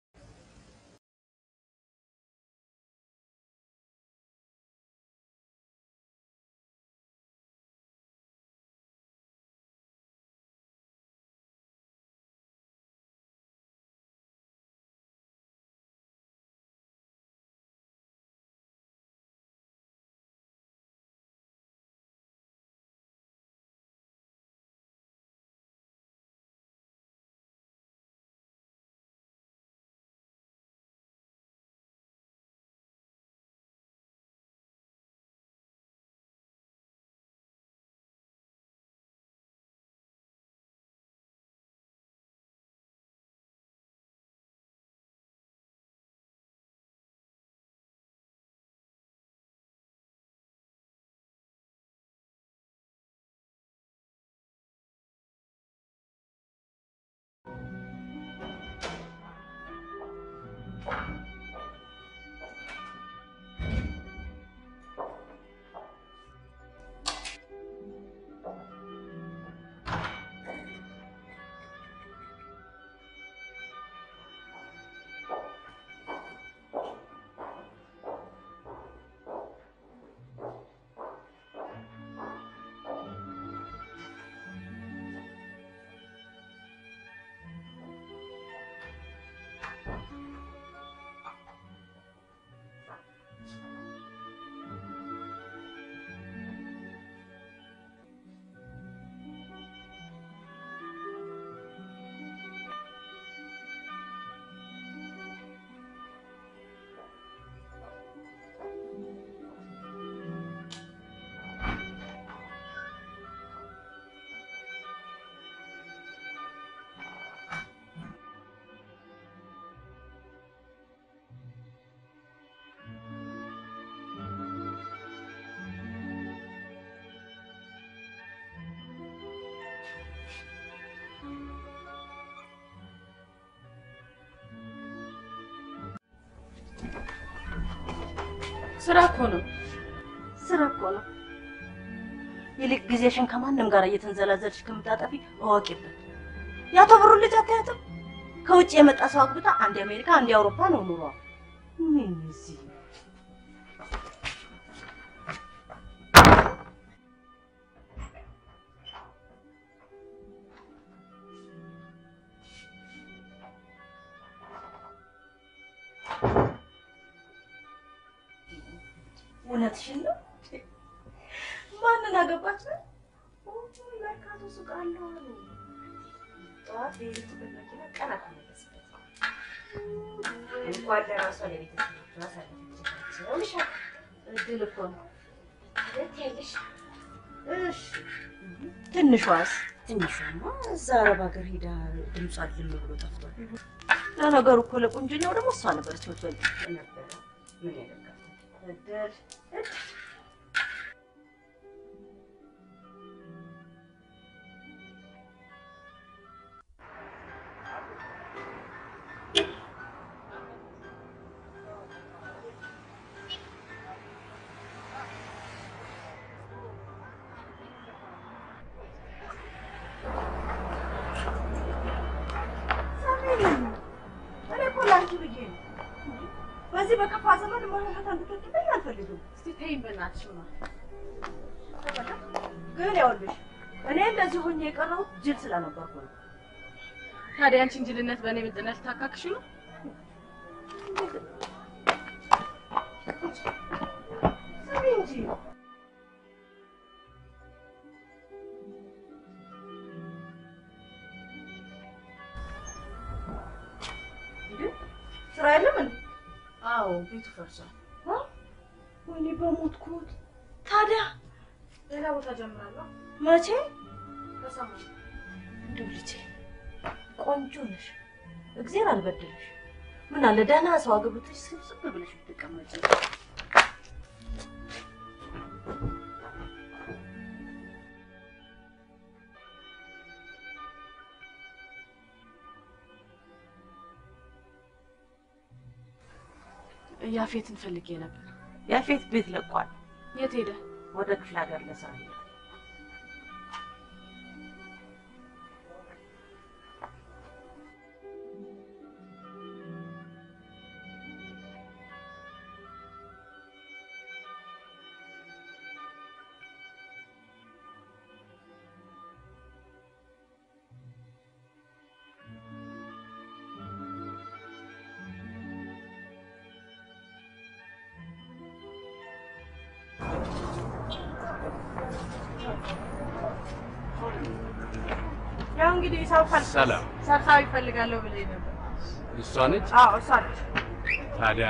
ስራ እኮ ነው። ስራ እኮ ነው። ይልቅ ጊዜሽን ከማንም ጋር እየተንዘላዘልሽ ከምታጠፊ እወቂበት። የአቶ ብሩ ልጅ አታያትም? ከውጭ የመጣ ሰው አግብታ አንድ አሜሪካ አንድ አውሮፓ ነው ኑሯ። ምን እዚህ እውነትሽን ነው? ማንን አገባች ነው? መርካቶ ሱቅ አለው አሉ። ጠዋት በሄደችበት መኪና ቀን አትመለስበት። እንኳን ለራሷ ለቤተሰቦቿ አሳለፈችላቸው ይሻል። እድል እኮ ነው። ትያለሽ? እሺ ትንሿስ? ትንሿማ እዛ አረብ ሀገር ሄዳ ድምጿ ልም ብሎ ጠፍቷል። ለነገሩ እኮ ለቁንጅናው ደግሞ እሷ ነበረች የምትበልጥ ነበረ። ምን ያደርጋል? እድል እድል እኔ እኮ ለአንቺ ብዬ ነው። በዚህ በከፋ ዘመን መሆንበት እንድትወድብኝ አልፈልግም። እስቲ ተይኝ በእናትሽ ነው። ግን ይኸውልሽ እኔ እንደዚህ ሆኜ የቀረሁት ጅል ስለነበርኩ ነው። ታዲያ አንቺን ጅልነት በእኔ ብልጥነት ልታካክሺ ነው? ስሚ እንጂ ስራ የለም እንዴ? አዎ ቤቱ ፈርሷል። ወይኔ በሞትኩት። ታዲያ ሌላ ቦታ ጀምራለሁ። መቼ? በሰማኝ እንደው ልጄ ቆንጆ ነሽ፣ እግዜር አልበደለሽ። ምን አለ ደህና ሰው አግብተሽ ስብስብ ብለሽ ብትቀመጪ። ያፌትን ፈልጌ ነበር። ያፌት ቤት ለቋል። የት ሄደ? ወደ ክፍለ ሀገር ለስራ ሄደ። ያው እንግዲህ ሰው ፈል ሰላም ሰብሳቢ እፈልጋለሁ ብለኝ ነበር። እሷ ነች። አዎ እሷ ነች። ታዲያ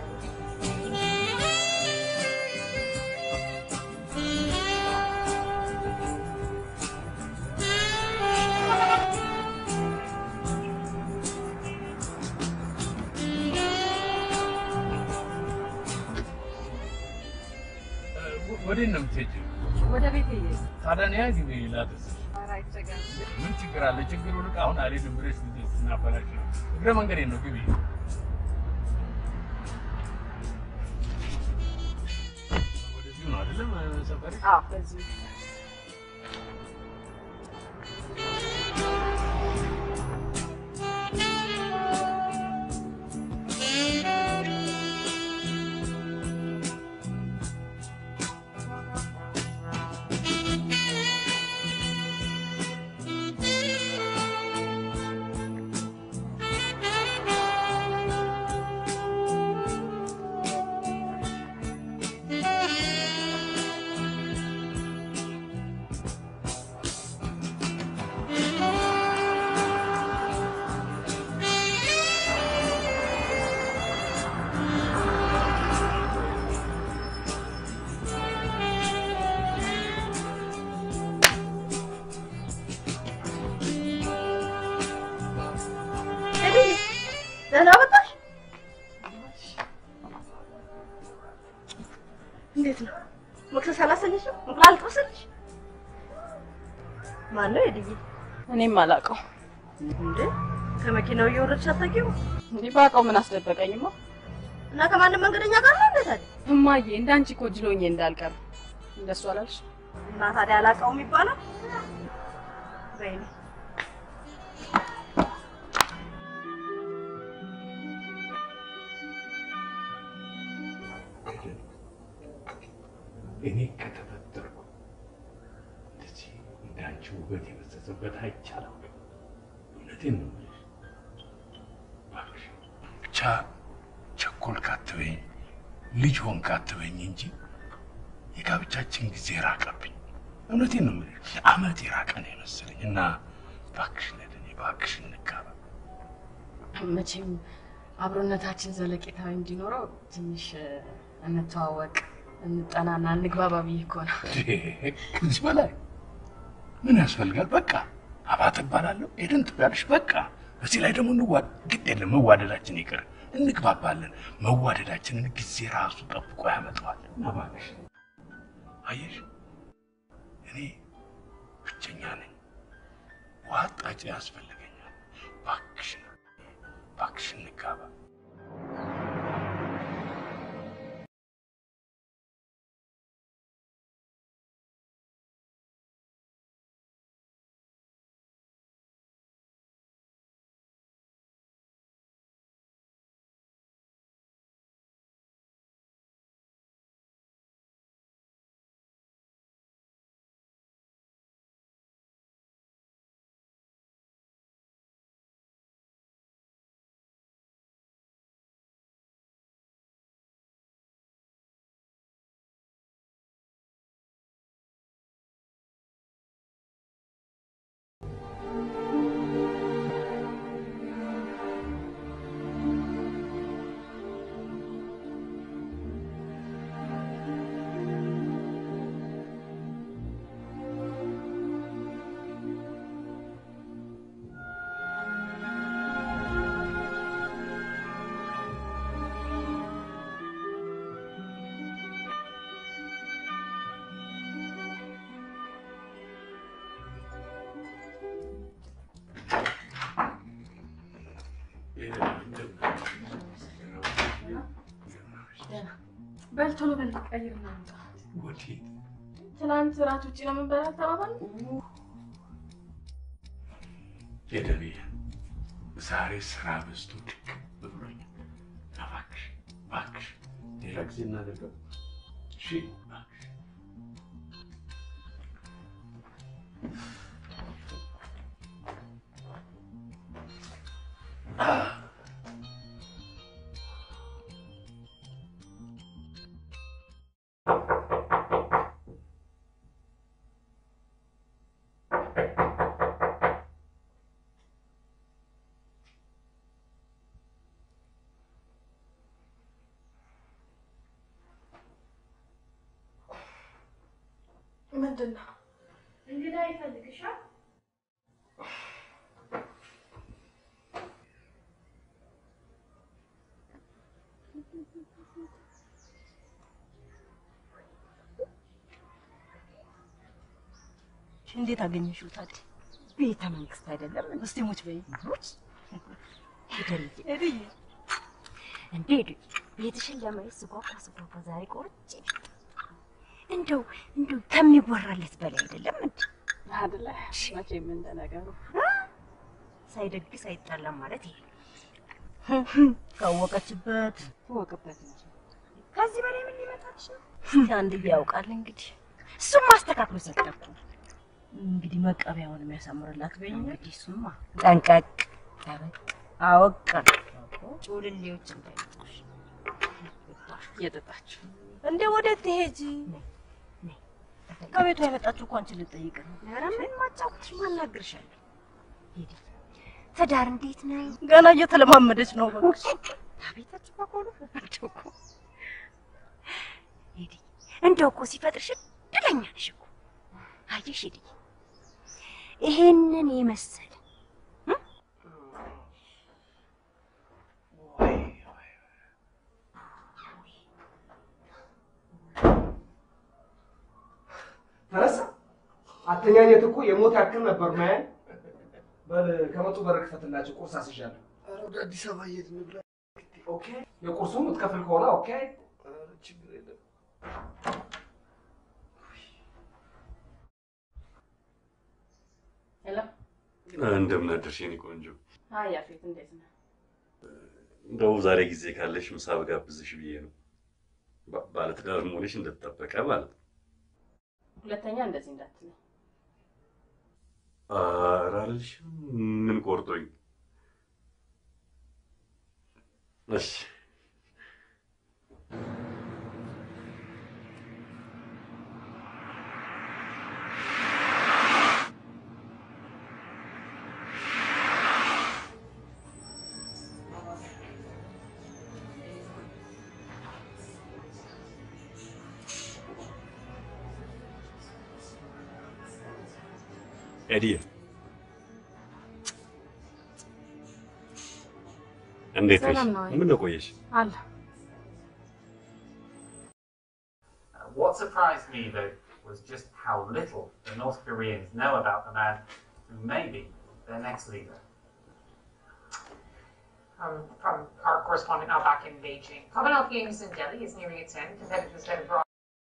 ወዴት ነው የምትሄጂው? ወደ ቤት ሄየ ታዲያ ነይ ግቢ ላድርስሽ። ኧረ አይቸገርም። ምን ችግር አለ? ችግሩ ልቅ አሁን አልሄድም ብለሽ ጊዜ ስናበላሽ ነው። እግረ መንገዴ ነው ግቢ። ወደዚሁ ነው አይደለም ሰፈሪ? አዎ በዚህ ደህና መጣሽ? እንዴት ነው? መክሰስ አላሰኘሽም? እንቁላል ጥብስልሽ? ማን ነው የድዬ? እኔም አላውቀው። እንዴ ከመኪናው እየወረድሽ አታውቂውም? እንዲህ ባውቀው ምን አስደበቀኝማ? እና ከማንም መንገደኛ ጋር ነው እንዴ ታዲያ? እማዬ እንዳንቺ እኮ ጅሎኜ እንዳልቀር እንደሱ አላልሽ? እና ታዲያ አላውቀውም ይባላል? ወይኔ እኔ ከተፈጠርኩ እንደዚህ እንዳንቺ ውበት የበዘዘበት አይቻልም። እውነቴን ነው የምልሽ። እባክሽ ብቻ ቸኮልክ አትበይኝ፣ ልጅ ሆንክ አትበይኝ እንጂ የጋብቻችን ጊዜ ራቀብኝ። እውነቴን ነው የምልሽ። አመት የራቀ ነው የመሰለኝ እና እባክሽ ለእኔ እባክሽ እንጋባ። መቼም አብሮነታችን ዘለቄታዊ እንዲኖረው ትንሽ እንተዋወቅ፣ እንጠናና እንግባባ ብዬ እኮ ነው። ከዚህ በላይ ምን ያስፈልጋል? በቃ አባተ እባላለሁ፣ ኤደን ትባያለሽ። በቃ በዚህ ላይ ደግሞ እንዋ ግድ የለም መዋደዳችን ይቅር፣ እንግባባለን። መዋደዳችንን ጊዜ ራሱ ጠብቆ ያመጣዋል። እባክሽ አየሽ፣ እኔ ብቸኛ ነኝ፣ ውሃ ጣጭ ያስፈልገኛል። እባክሽ እባክሽ እንጋባ። በል ቶሎ በል ቀይርና እንውጣ። ወዴት? ትናንት እራት ውጭ ነው የምንበላ ተባባል። የደቤ ዛሬ ስራ በዝቶ ድክ ብሎኝ፣ እባክሽ እባክሽ ሌላ ጊዜ እናደርገው። እሺ እባክሽ። ምንድን ነው እንግዳ ይፈልግሻል። እንዴት አገኘሽው ታዲያ? ቤተ መንግስት አይደለም እስቲ ሙች በይ ሙች ሄደልኝ እንዴ ቤትሽን ለማየት ስጓጓ ስጓጓ ዛሬ ቆርጬ እንደው እንደው ከሚወራለት በላይ አይደለም እንዴ አይደለ? መቼም እንደ ነገሩ ሳይደግስ አይጣላም ማለት ይሄ ካወቀችበት ትወቅበት እንጂ ከዚህ በላይ ምን ሊመጣልሽ ነው? አንድ ያውቃል እንግዲህ እሱም ማስተካክሎ ሰጠኩ። እንግዲህ መቀበያውን የሚያሳምርላት በይኝ። እንግዲህ እሱማ ጠንቀቅ ጠበቅ አወቀን ጩልሌዎች እንዳይመጡሽ እየጠጣችሁ እንደ ወዴት ትሄጂ? ከቤቷ የመጣችሁ እኮ አንቺን ልጠይቅ ነው። ኧረ ምን ማጫወትሽ ማናግርሻለሁ። ሂዲ። ትዳር እንዴት ነው? ገና እየተለማመደች ነው። እባክሽ አቤታችሁ በቆሎ እንደው እኮ ሂዲ። እንደው እኮ ሲፈጥርሽ እድለኛ ነሽ እኮ አየሽ። ሂዲ ይሄንን የመሰለ ተረሳ አተኛኘት እኮ የሞት ያክል ነበር ማያን። በል ከመጡ በር ክፈትላቸው፣ ቁርስ አስይዣለሁ። ኧረ ወደ አዲስ አበባ እየሄድን ብላ ኦኬ፣ የቁርሱን የምትከፍል ከሆነ ኦኬ። ችግር የለም። ሄሎ። እንደምን አደርሽ የኔ ቆንጆ? አይ ያፌት፣ እንዴት ነህ? እንደው ዛሬ ጊዜ ካለሽ ምሳ ብጋብዝሽ ብዬ ነው። ባ- ባለትዳር መሆንሽ እንደተጠበቀ ማለት ነው። ሁለተኛ እንደዚህ እንዳትለኝ። ኧረ አልልሽም። ምን ቆርጦኝ? እሺ ኤዲዬ እንዴት ነሽ? ሰላም ነው ወይ? ምን ነው ቆየሽ? አለ What surprised me, though, was just how little the North Koreans know about the man who may be their next leader. Um, from our correspondent now back in Beijing. Commonwealth Games in Delhi is nearing its end. Competitors head abroad.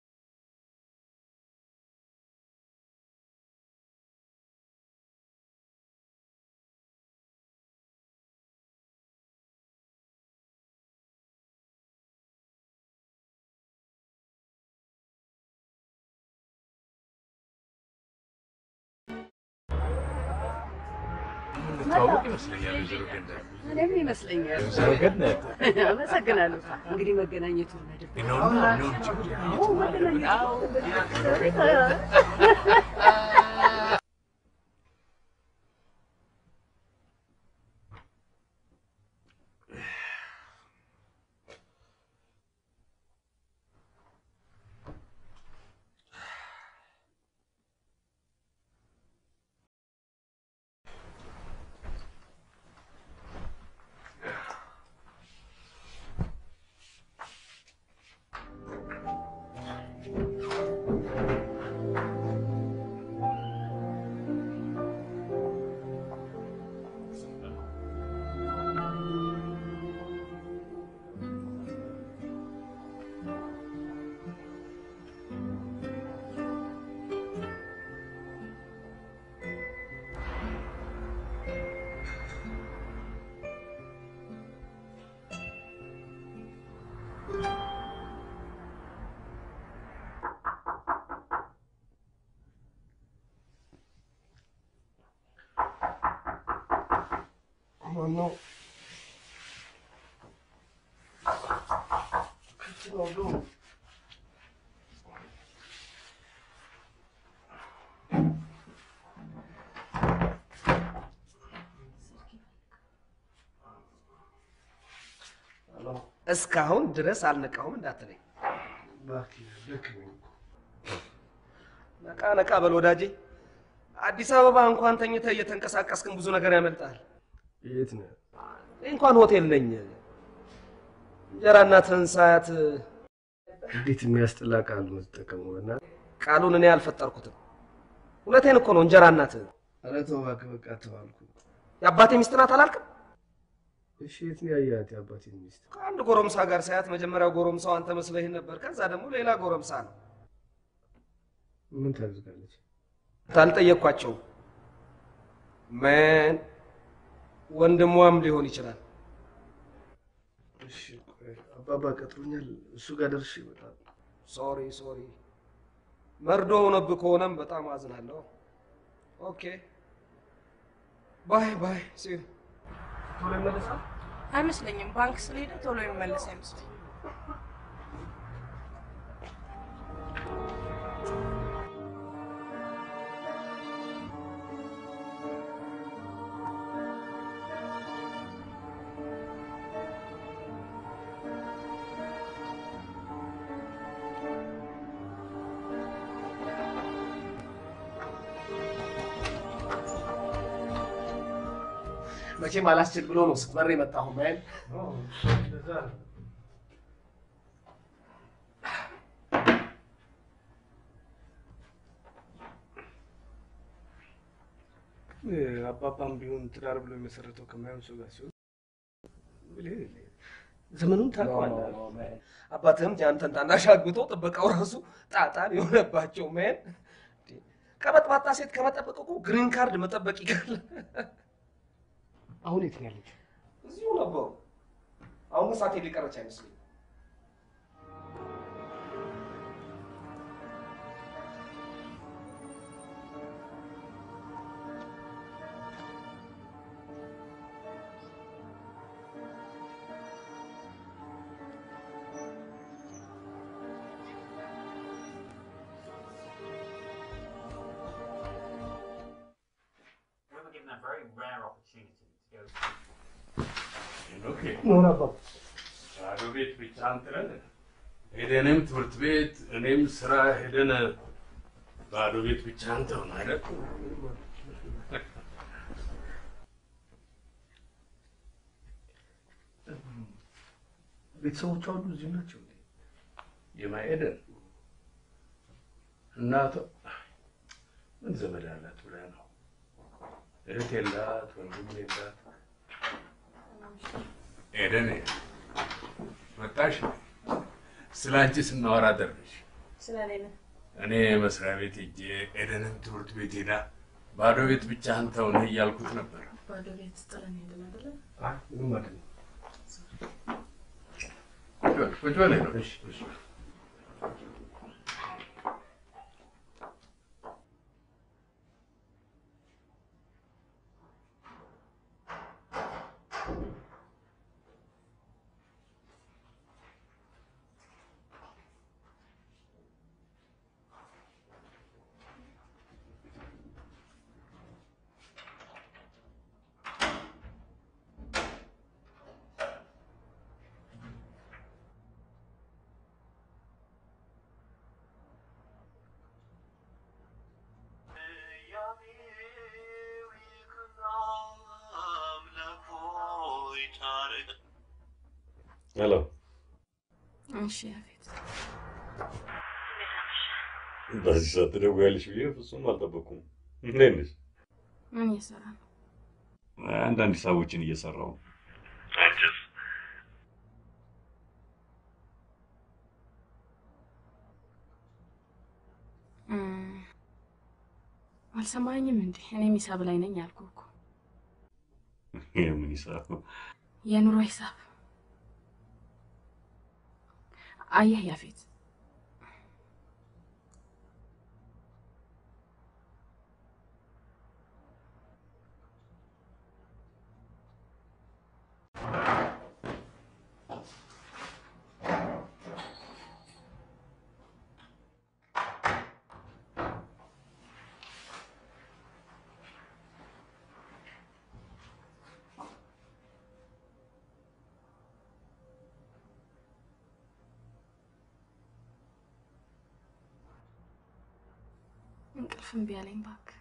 እንተዋወቅ ይመስለኛል ወይዘሮ ገነት። እኔም ይመስለኛል። ወይዘሮ ገነት አመሰግናለሁ። እንግዲህ መገናኘቱ ነድብ ነው ነው ነው ችግር ማነው? ክፍት ነው ዱ እስካሁን ድረስ አልነቃሁም እንዳትለኝ። እባክህ ደክመኝ። ነቃ ነቃ በል ወዳጄ። አዲስ አበባ እንኳን ተኝተህ እየተንቀሳቀስክን ብዙ ነገር ያመልጣል። የት ነህ? እኔ እንኳን ሆቴል ነኝ። እንጀራ እናትህን ሳያት እንዴት የሚያስጠላ ቃል ነው የምትጠቀመው? በእናትህ ቃሉን እኔ አልፈጠርኩትም። እውነቴን እኮ ነው። እንጀራ እናትህ ኧረ ተው እባክህ፣ በቃ ተባልኩ። የአባቴ ሚስት ናት አላልክም? እሺ የት ነው ያየሃት የአባቴን ሚስት? ከአንድ ጎረምሳ ጋር ሳያት መጀመሪያው ጎረምሳው አንተ መስለህ ነበር። ከዛ ደግሞ ሌላ ጎረምሳ ነው። ምን ታደርጋለች? አልጠየቅኳቸውም። ምን ወንድሟም ሊሆን ይችላል። እሺ ቆይ አባባ ቀጥሮኛል። እሱ ጋር ደርሼ እመጣለሁ። ሶሪ ሶሪ፣ መርዶ ሆነብህ ከሆነም በጣም አዝናለሁ። ኦኬ ባይ ባይ። ሲ ቶሎ ይመለሳል። አይመስለኝም። ባንክ ስለሄደ ቶሎ የሚመለስ አይመስለኝም። መቼም አላስችል ብሎ ነው ስትበር የመጣሁ ማይል እንደዛ ነው። አባባም ቢሆን ትዳር ብሎ የመሰረተው ከማይሆን ሰው ጋር ሲሆን ብልህ ዘመኑን ታውቀዋለህ። አባትህም የአንተን ታናሽ አግብቶ ጥበቃው ራሱ ጣጣን የሆነባቸው ማን ቀበጥባጣ ሴት ከመጠበቅ እኮ ግሪን ካርድ መጠበቅ ይቀላል። አሁን የት ነው ያለችው? እዚሁ ነበሩ። አሁን ግን ሳትሄድ የቀረች አይመስለኝም። We were given a very rare opportunity to go ኦኬ ኖር አባባ ባዶ ቤት ብቻ አንጥረን ሄደንም ትምህርት ቤት እኔም ስራ ሄደን ባዶ ቤት ብቻ አንተው ነው አይደል? ቤተሰቦቿ ሁሉ እዚሁ ናቸው እንዴ? የማሄደን እናቷ ምን ዘመድ አላት ብለህ ነው? እህት የላት ወንድም የላት። ኤደን መጣሽ? ስለ አንቺ ስናወራ ደረሽ። ስለ እኔ ነው። እኔ መስሪያ ቤት ሄጄ ኤደንም ትምህርት ቤት ሄዳ ባዶ ቤት ብቻ አንተው ነህ እያልኩት ነበር። ባዶ ቤት ጥለን ሄደን አይደለ? አይ ምንም አይደለም። ቁጭ በል ቁጭ በል ሄዶ እሺ እሺ ሄሎ እሺ ያፌት፣ በዚህ ሰዓት ትደውያለሽ ብዬ ፍጹም አልጠበቅኩም። እንዴት ነሽ? ምን እየሰራ ነው? አንዳንድ ሂሳቦችን እየሰራው ነው። አንቺስ? እም፣ አልሰማኝም እንዴ? እኔም ሂሳብ ላይ ነኝ አልኩህ እኮ። የምን ሂሳብ? የኑሮ ሂሳብ። አየህ ያፌት፣ እንቅልፍ እምቢ አለኝ እባክህ።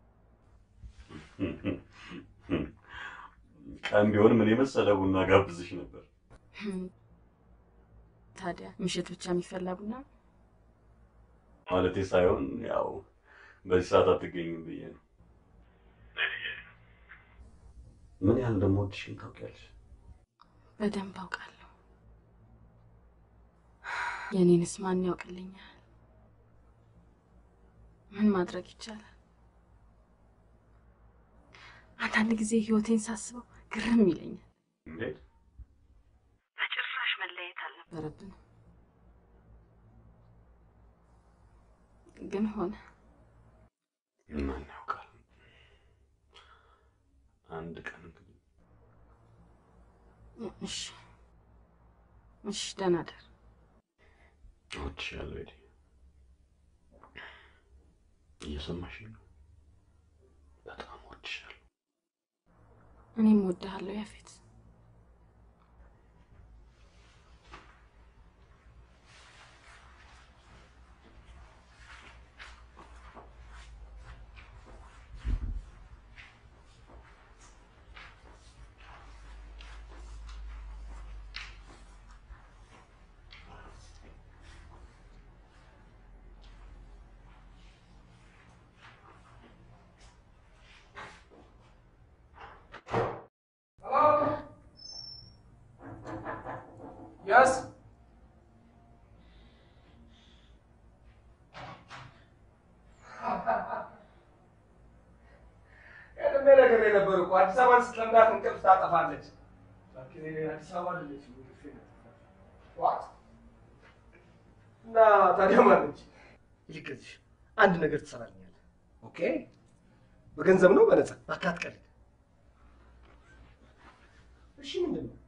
ቀን ቢሆንም እኔ መሰለ ቡና ጋብዝሽ ነበር። ህም፣ ታዲያ ምሽት ብቻ የሚፈላ ቡና ነው? ማለቴ ሳይሆን ያው በዚህ ሰዓት አትገኝም ብዬ ነው። ምን ያህል እንደምወድሽም ታውቂያለሽ። በደንብ አውቃለሁ። የኔንስ ማን ያውቅልኛል? ምን ማድረግ ይቻላል? አንዳንድ ጊዜ ህይወቴን ሳስበው ግርም ይለኛል። እንዴት? በጭራሽ መለየት አልነበረብንም። ግን ሆነ። ማን ያውቃል? አንድ ቀን እንግዲህ እሺ፣ እሺ፣ ደህና ደር። እወድሻለሁ ኤዲ። እየሰማሽኝ ነው? በጣም እወድሻለሁ። እኔም እወድሃለሁ ያፌት። ያስ ቀድሜ ነግሬ ነበር እኮ አዲስ አበባን ስትለምዳት እንቅልፍ ታጠፋለች። እባክህ እኔ አዲስ አበባ አይደለችም እንቅልፌ ነው። ዋት እና ታዲያ ማለች? ይልቅ እዚህ አንድ ነገር ትሰራልኛለህ። ኦኬ በገንዘብ ነው በነፃ? እባክህ አትቀልድ። እሺ ምንድን ነው?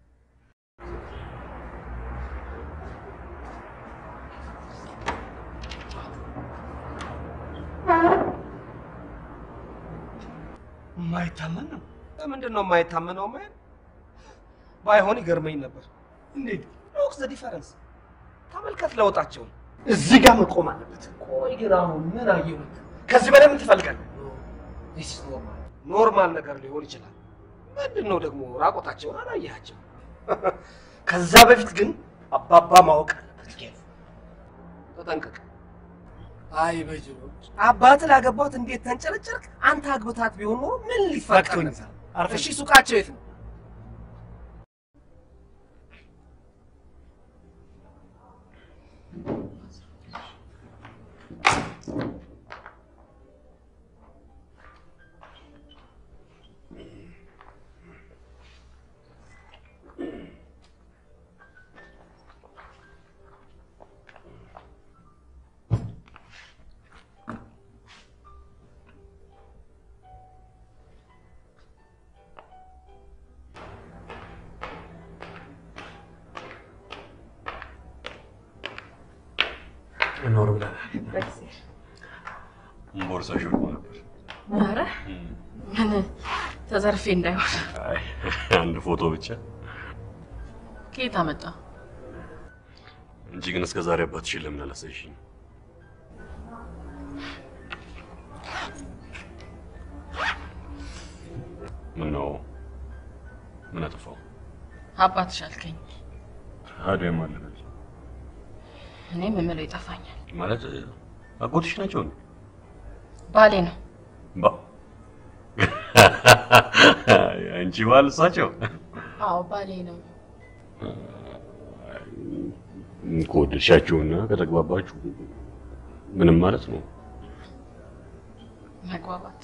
የማይታመን ነው። ለምንድን ነው የማይታመነው? ማን ባይሆን ይገርመኝ ነበር። እንዴት? ሎክ ዘ ዲፈረንስ ተመልከት ለውጣቸውን። እዚህ ጋር መቆም አለበት። ቆይ ግን አሁን ምን አየሁት? ከዚህ በላይ ምን ትፈልጋለህ? ዲስ ኢዝ ኖርማል ኖርማል ነገር ሊሆን ይችላል። ምንድን ነው ደግሞ ራቆታቸውን አላየሃቸው? ከዛ በፊት ግን አባባ ማወቅ አለበት። ተጠንቀቅ። አይ በጅሮ አባት ላገባት እንዴት ተንጨረጨርክ? አንተ አግብታት ቢሆን ኖሮ ምን ሊፈጠር ፈቅቶኝ ነበር? አርፈሽ እሺ ሱቃቸው የት ነው? እኖር ብለናል። ቦርሳሽ ወድቆ ነበር። ኧረ ምን ተዘርፌ እንዳይሆን አይ አንድ ፎቶ ብቻ ከየት አመጣ? እንጂ ግን እስከ ዛሬ አባትሽን ለምን አላሳይሽኝ? ምን ነው ምን አጠፋው? አባትሽ አልከኝ። ታዲያ ማለት ነው እኔም የምለው ይጠፋኛል። ማለት አጎትሽ ናቸው እንዴ? ባሌ ነው። ባ አንቺ ባል እሳቸው አዎ ባሌ ነው። ከወደድሻቸውና ከተግባባችሁ ምንም ማለት ነው። መግባባት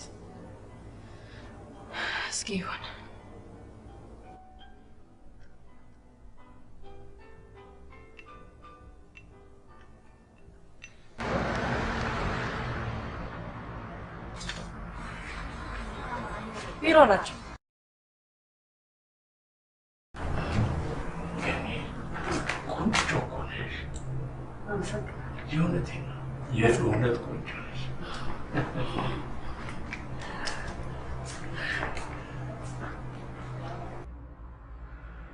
እስኪ ይሁን። ቢሮ ናቸው። ቆንጆ እኮ ነሽ። የእውነቴን ነው። የእውነት ቆንጆ ነሽ።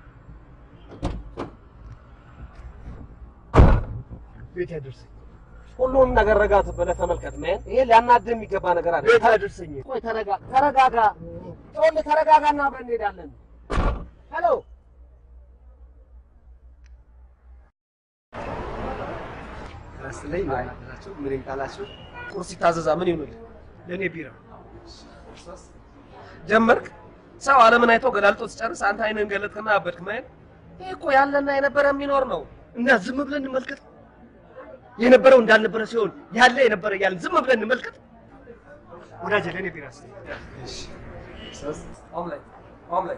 ቤት ያደርሰኝ። ሁሉንም ነገር ረጋት ብለህ ተመልከት። ምን ይሄ ሊያናድህ የሚገባ ነገር አለ። ቤት አድርሰኝ። ቆይ ተረጋ ተረጋጋ። ጮል ተረጋጋና አብረን እንሄዳለን። ሄሎ ስለኝ ናቸው ምን ቃላቸው ቁርስ ይታዘዛ ምን ይሁንልህ? ለእኔ ቢራ ጀመርክ። ሰው ዓለምን አይቶ ገላልጦ ሲጨርስ አንተ አይንን ገለጥክና አበድክ። ማየት ይህ እኮ ያለና የነበረ የሚኖር ነው። እና ዝም ብለን እንመልከት። የነበረው እንዳልነበረ ሲሆን ያለ የነበረ እያልን ዝም ብለን እንመልከት። ወዳጄ ለእኔ ቢራ ስ ኦምሌት ኦምሌት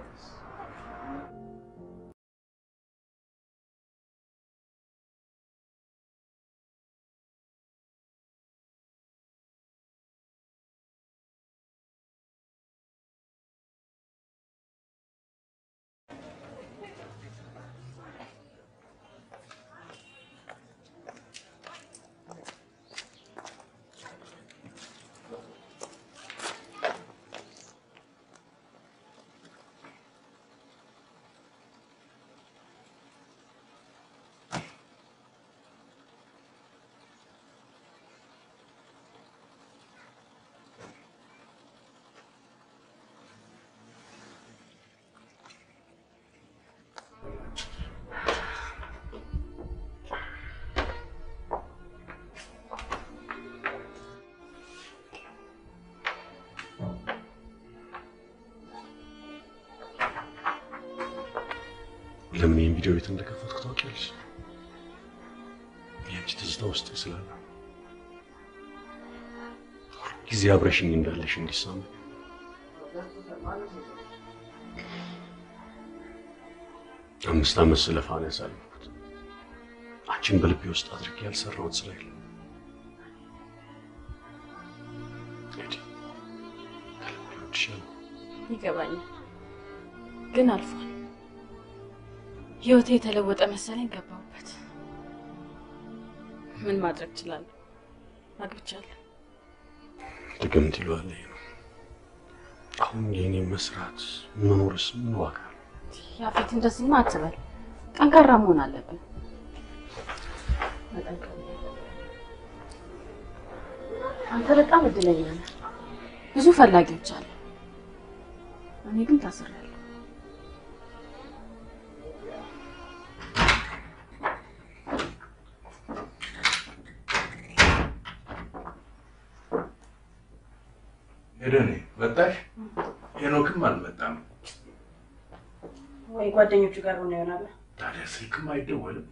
ለምን ይህን ቪዲዮ ቤት እንደከፈትኩ ታውቂያለሽ? የአንቺ ትዝታ ውስጥ ስላለ ጊዜ አብረሽኝ እንዳለሽ እንዲሰማ አምስት ዓመት ስለፋ ነው ያሳለፍኩት። አንቺን በልቤ ውስጥ አድርጌ ያልሰራሁት ስራ የለም። ሂጂ፣ ከልቤ እወድሻለሁ። ይገባኛል፣ ግን አልፏል። ህይወቴ የተለወጠ መሰለኝ ገባሁበት። ምን ማድረግ እችላለሁ? አግብቻለሁ። ድግምት ይለዋል ይሄ ነው። አሁን የእኔ መስራት መኖርስ ምን ዋጋ አለው? ያፌት እንደዚህማ አትበል። ጠንካራ መሆን አለብን። መጠንከር አንተ በጣም እድለኛ ነህ። ብዙ ፈላጊዎች አሉ። እኔ ግን ታስሬያለሁ። ሄደኔ መጣሽ? ሄኖክም አልመጣም። ወይ ጓደኞቹ ጋር ሆነ ይሆናል። ታዲያ ስልክም አይደወልም።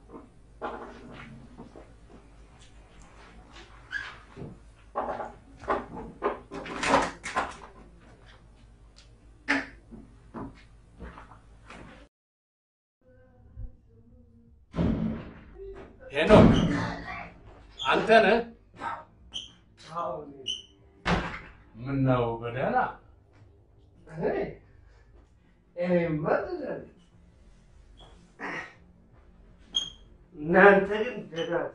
ሄኖክ አንተ ነህ? ምን ነው በደህና እናንተ ግን ደጋት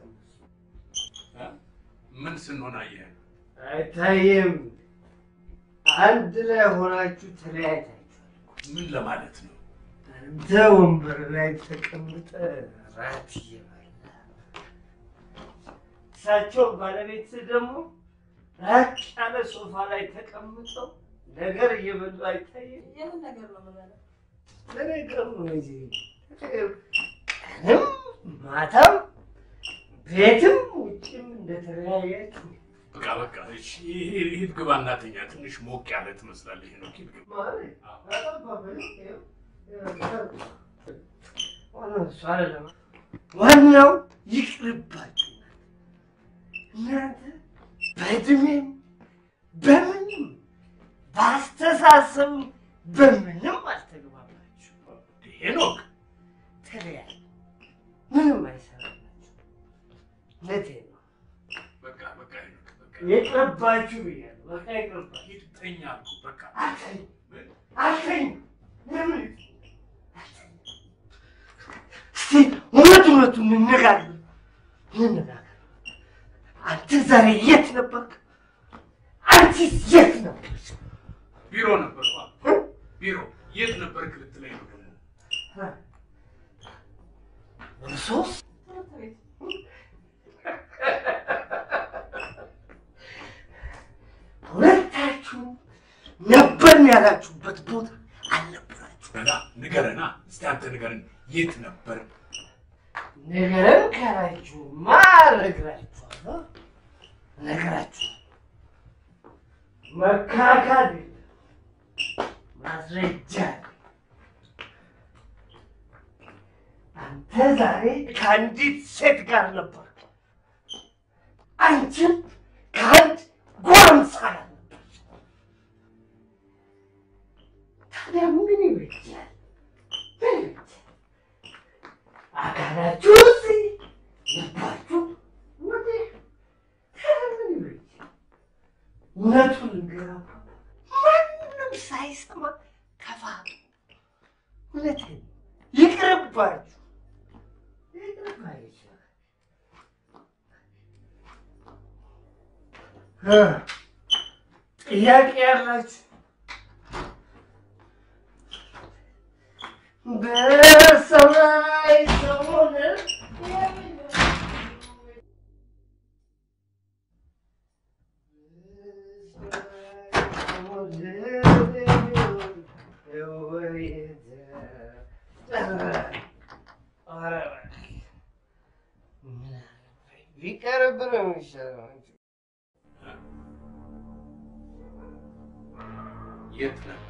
ምን ስንሆን አየህ? አይታየም። አንድ ላይ ሆናችሁ ተለያይታችኋል። ምን ለማለት ነው? አንተ ወንበር ላይ ተቀምጠ ራት እየበላ እሳቸው ባለቤት ደግሞ ራቅ ያለ ሶፋ ላይ ተቀምጠው ነገር እየበሉ አይታየም። የምን ነገር ነው የምበላው? ለነገሩ ነው እንጂ ቀንም ማታም ቤትም ውጭም እንደተለያያችሁ በቃ በቃ እሺ፣ ሂድ ግባ እናተኛ። ትንሽ ሞቅ ያለ ትመስላለህ ሄኖክ። ሂድ ግባ። ማለት ዋናው እሱ አይደለም። ዋናው ይቅርባችሁ። እናንተ በእድሜም በምንም በአስተሳሰብም በምንም አልተግባባችሁ። ሄኖክ ተለያዩ። ምንም አይሰራላችሁ። እውነቴን ነው። በቃ በቃ ሄኖክ በቃ ይቅርባችሁ ብያለሁ። በቃ ይቅርባችሁ። ሂድ ተኛ አልኩህ። በቃ አልተኝ አልተኝ ለምን እስቲ እውነት እውነቱን እንነጋገር እንነጋገር። አንተ ዛሬ የት ነበርክ? አንቺስ የት ነበርሽ? ቢሮ ነበር ቢሮ። የት ነበርክ ልትለኝ ነው ደግሞ? ሶስት ያላችሁበት ቦታ አልነበራችሁ። በላ ንገረና፣ እስቲ አንተ ንገረን፣ የት ነበር? ነገርን ካላችሁማ እነግራችኋለሁ፣ እነግራችኋለሁ። መካካድ የለም፣ ማስረጃ አለ። አንተ ዛሬ ከአንዲት ሴት ጋር ነበር፣ አንቺም ከአንድ ጎረምሳ ጋር ነበር። ታዲያ ምን ይበጃል? ምን ይበጃል? አካላችሁ እዚህ ልባችሁ ወዲህ። ታዲያ ምን ይበጃል? እውነቱን ልንገራችሁ፣ ማንም ሳይሰማ ከፋ እውነቴን ነው። ይቅርባችሁ፣ ይቅርባችሁ። እ ጥያቄ ያላችሁ በሰማይ ሰሞን ቢቀርብ ነው የሚሻለው። የት ነበር?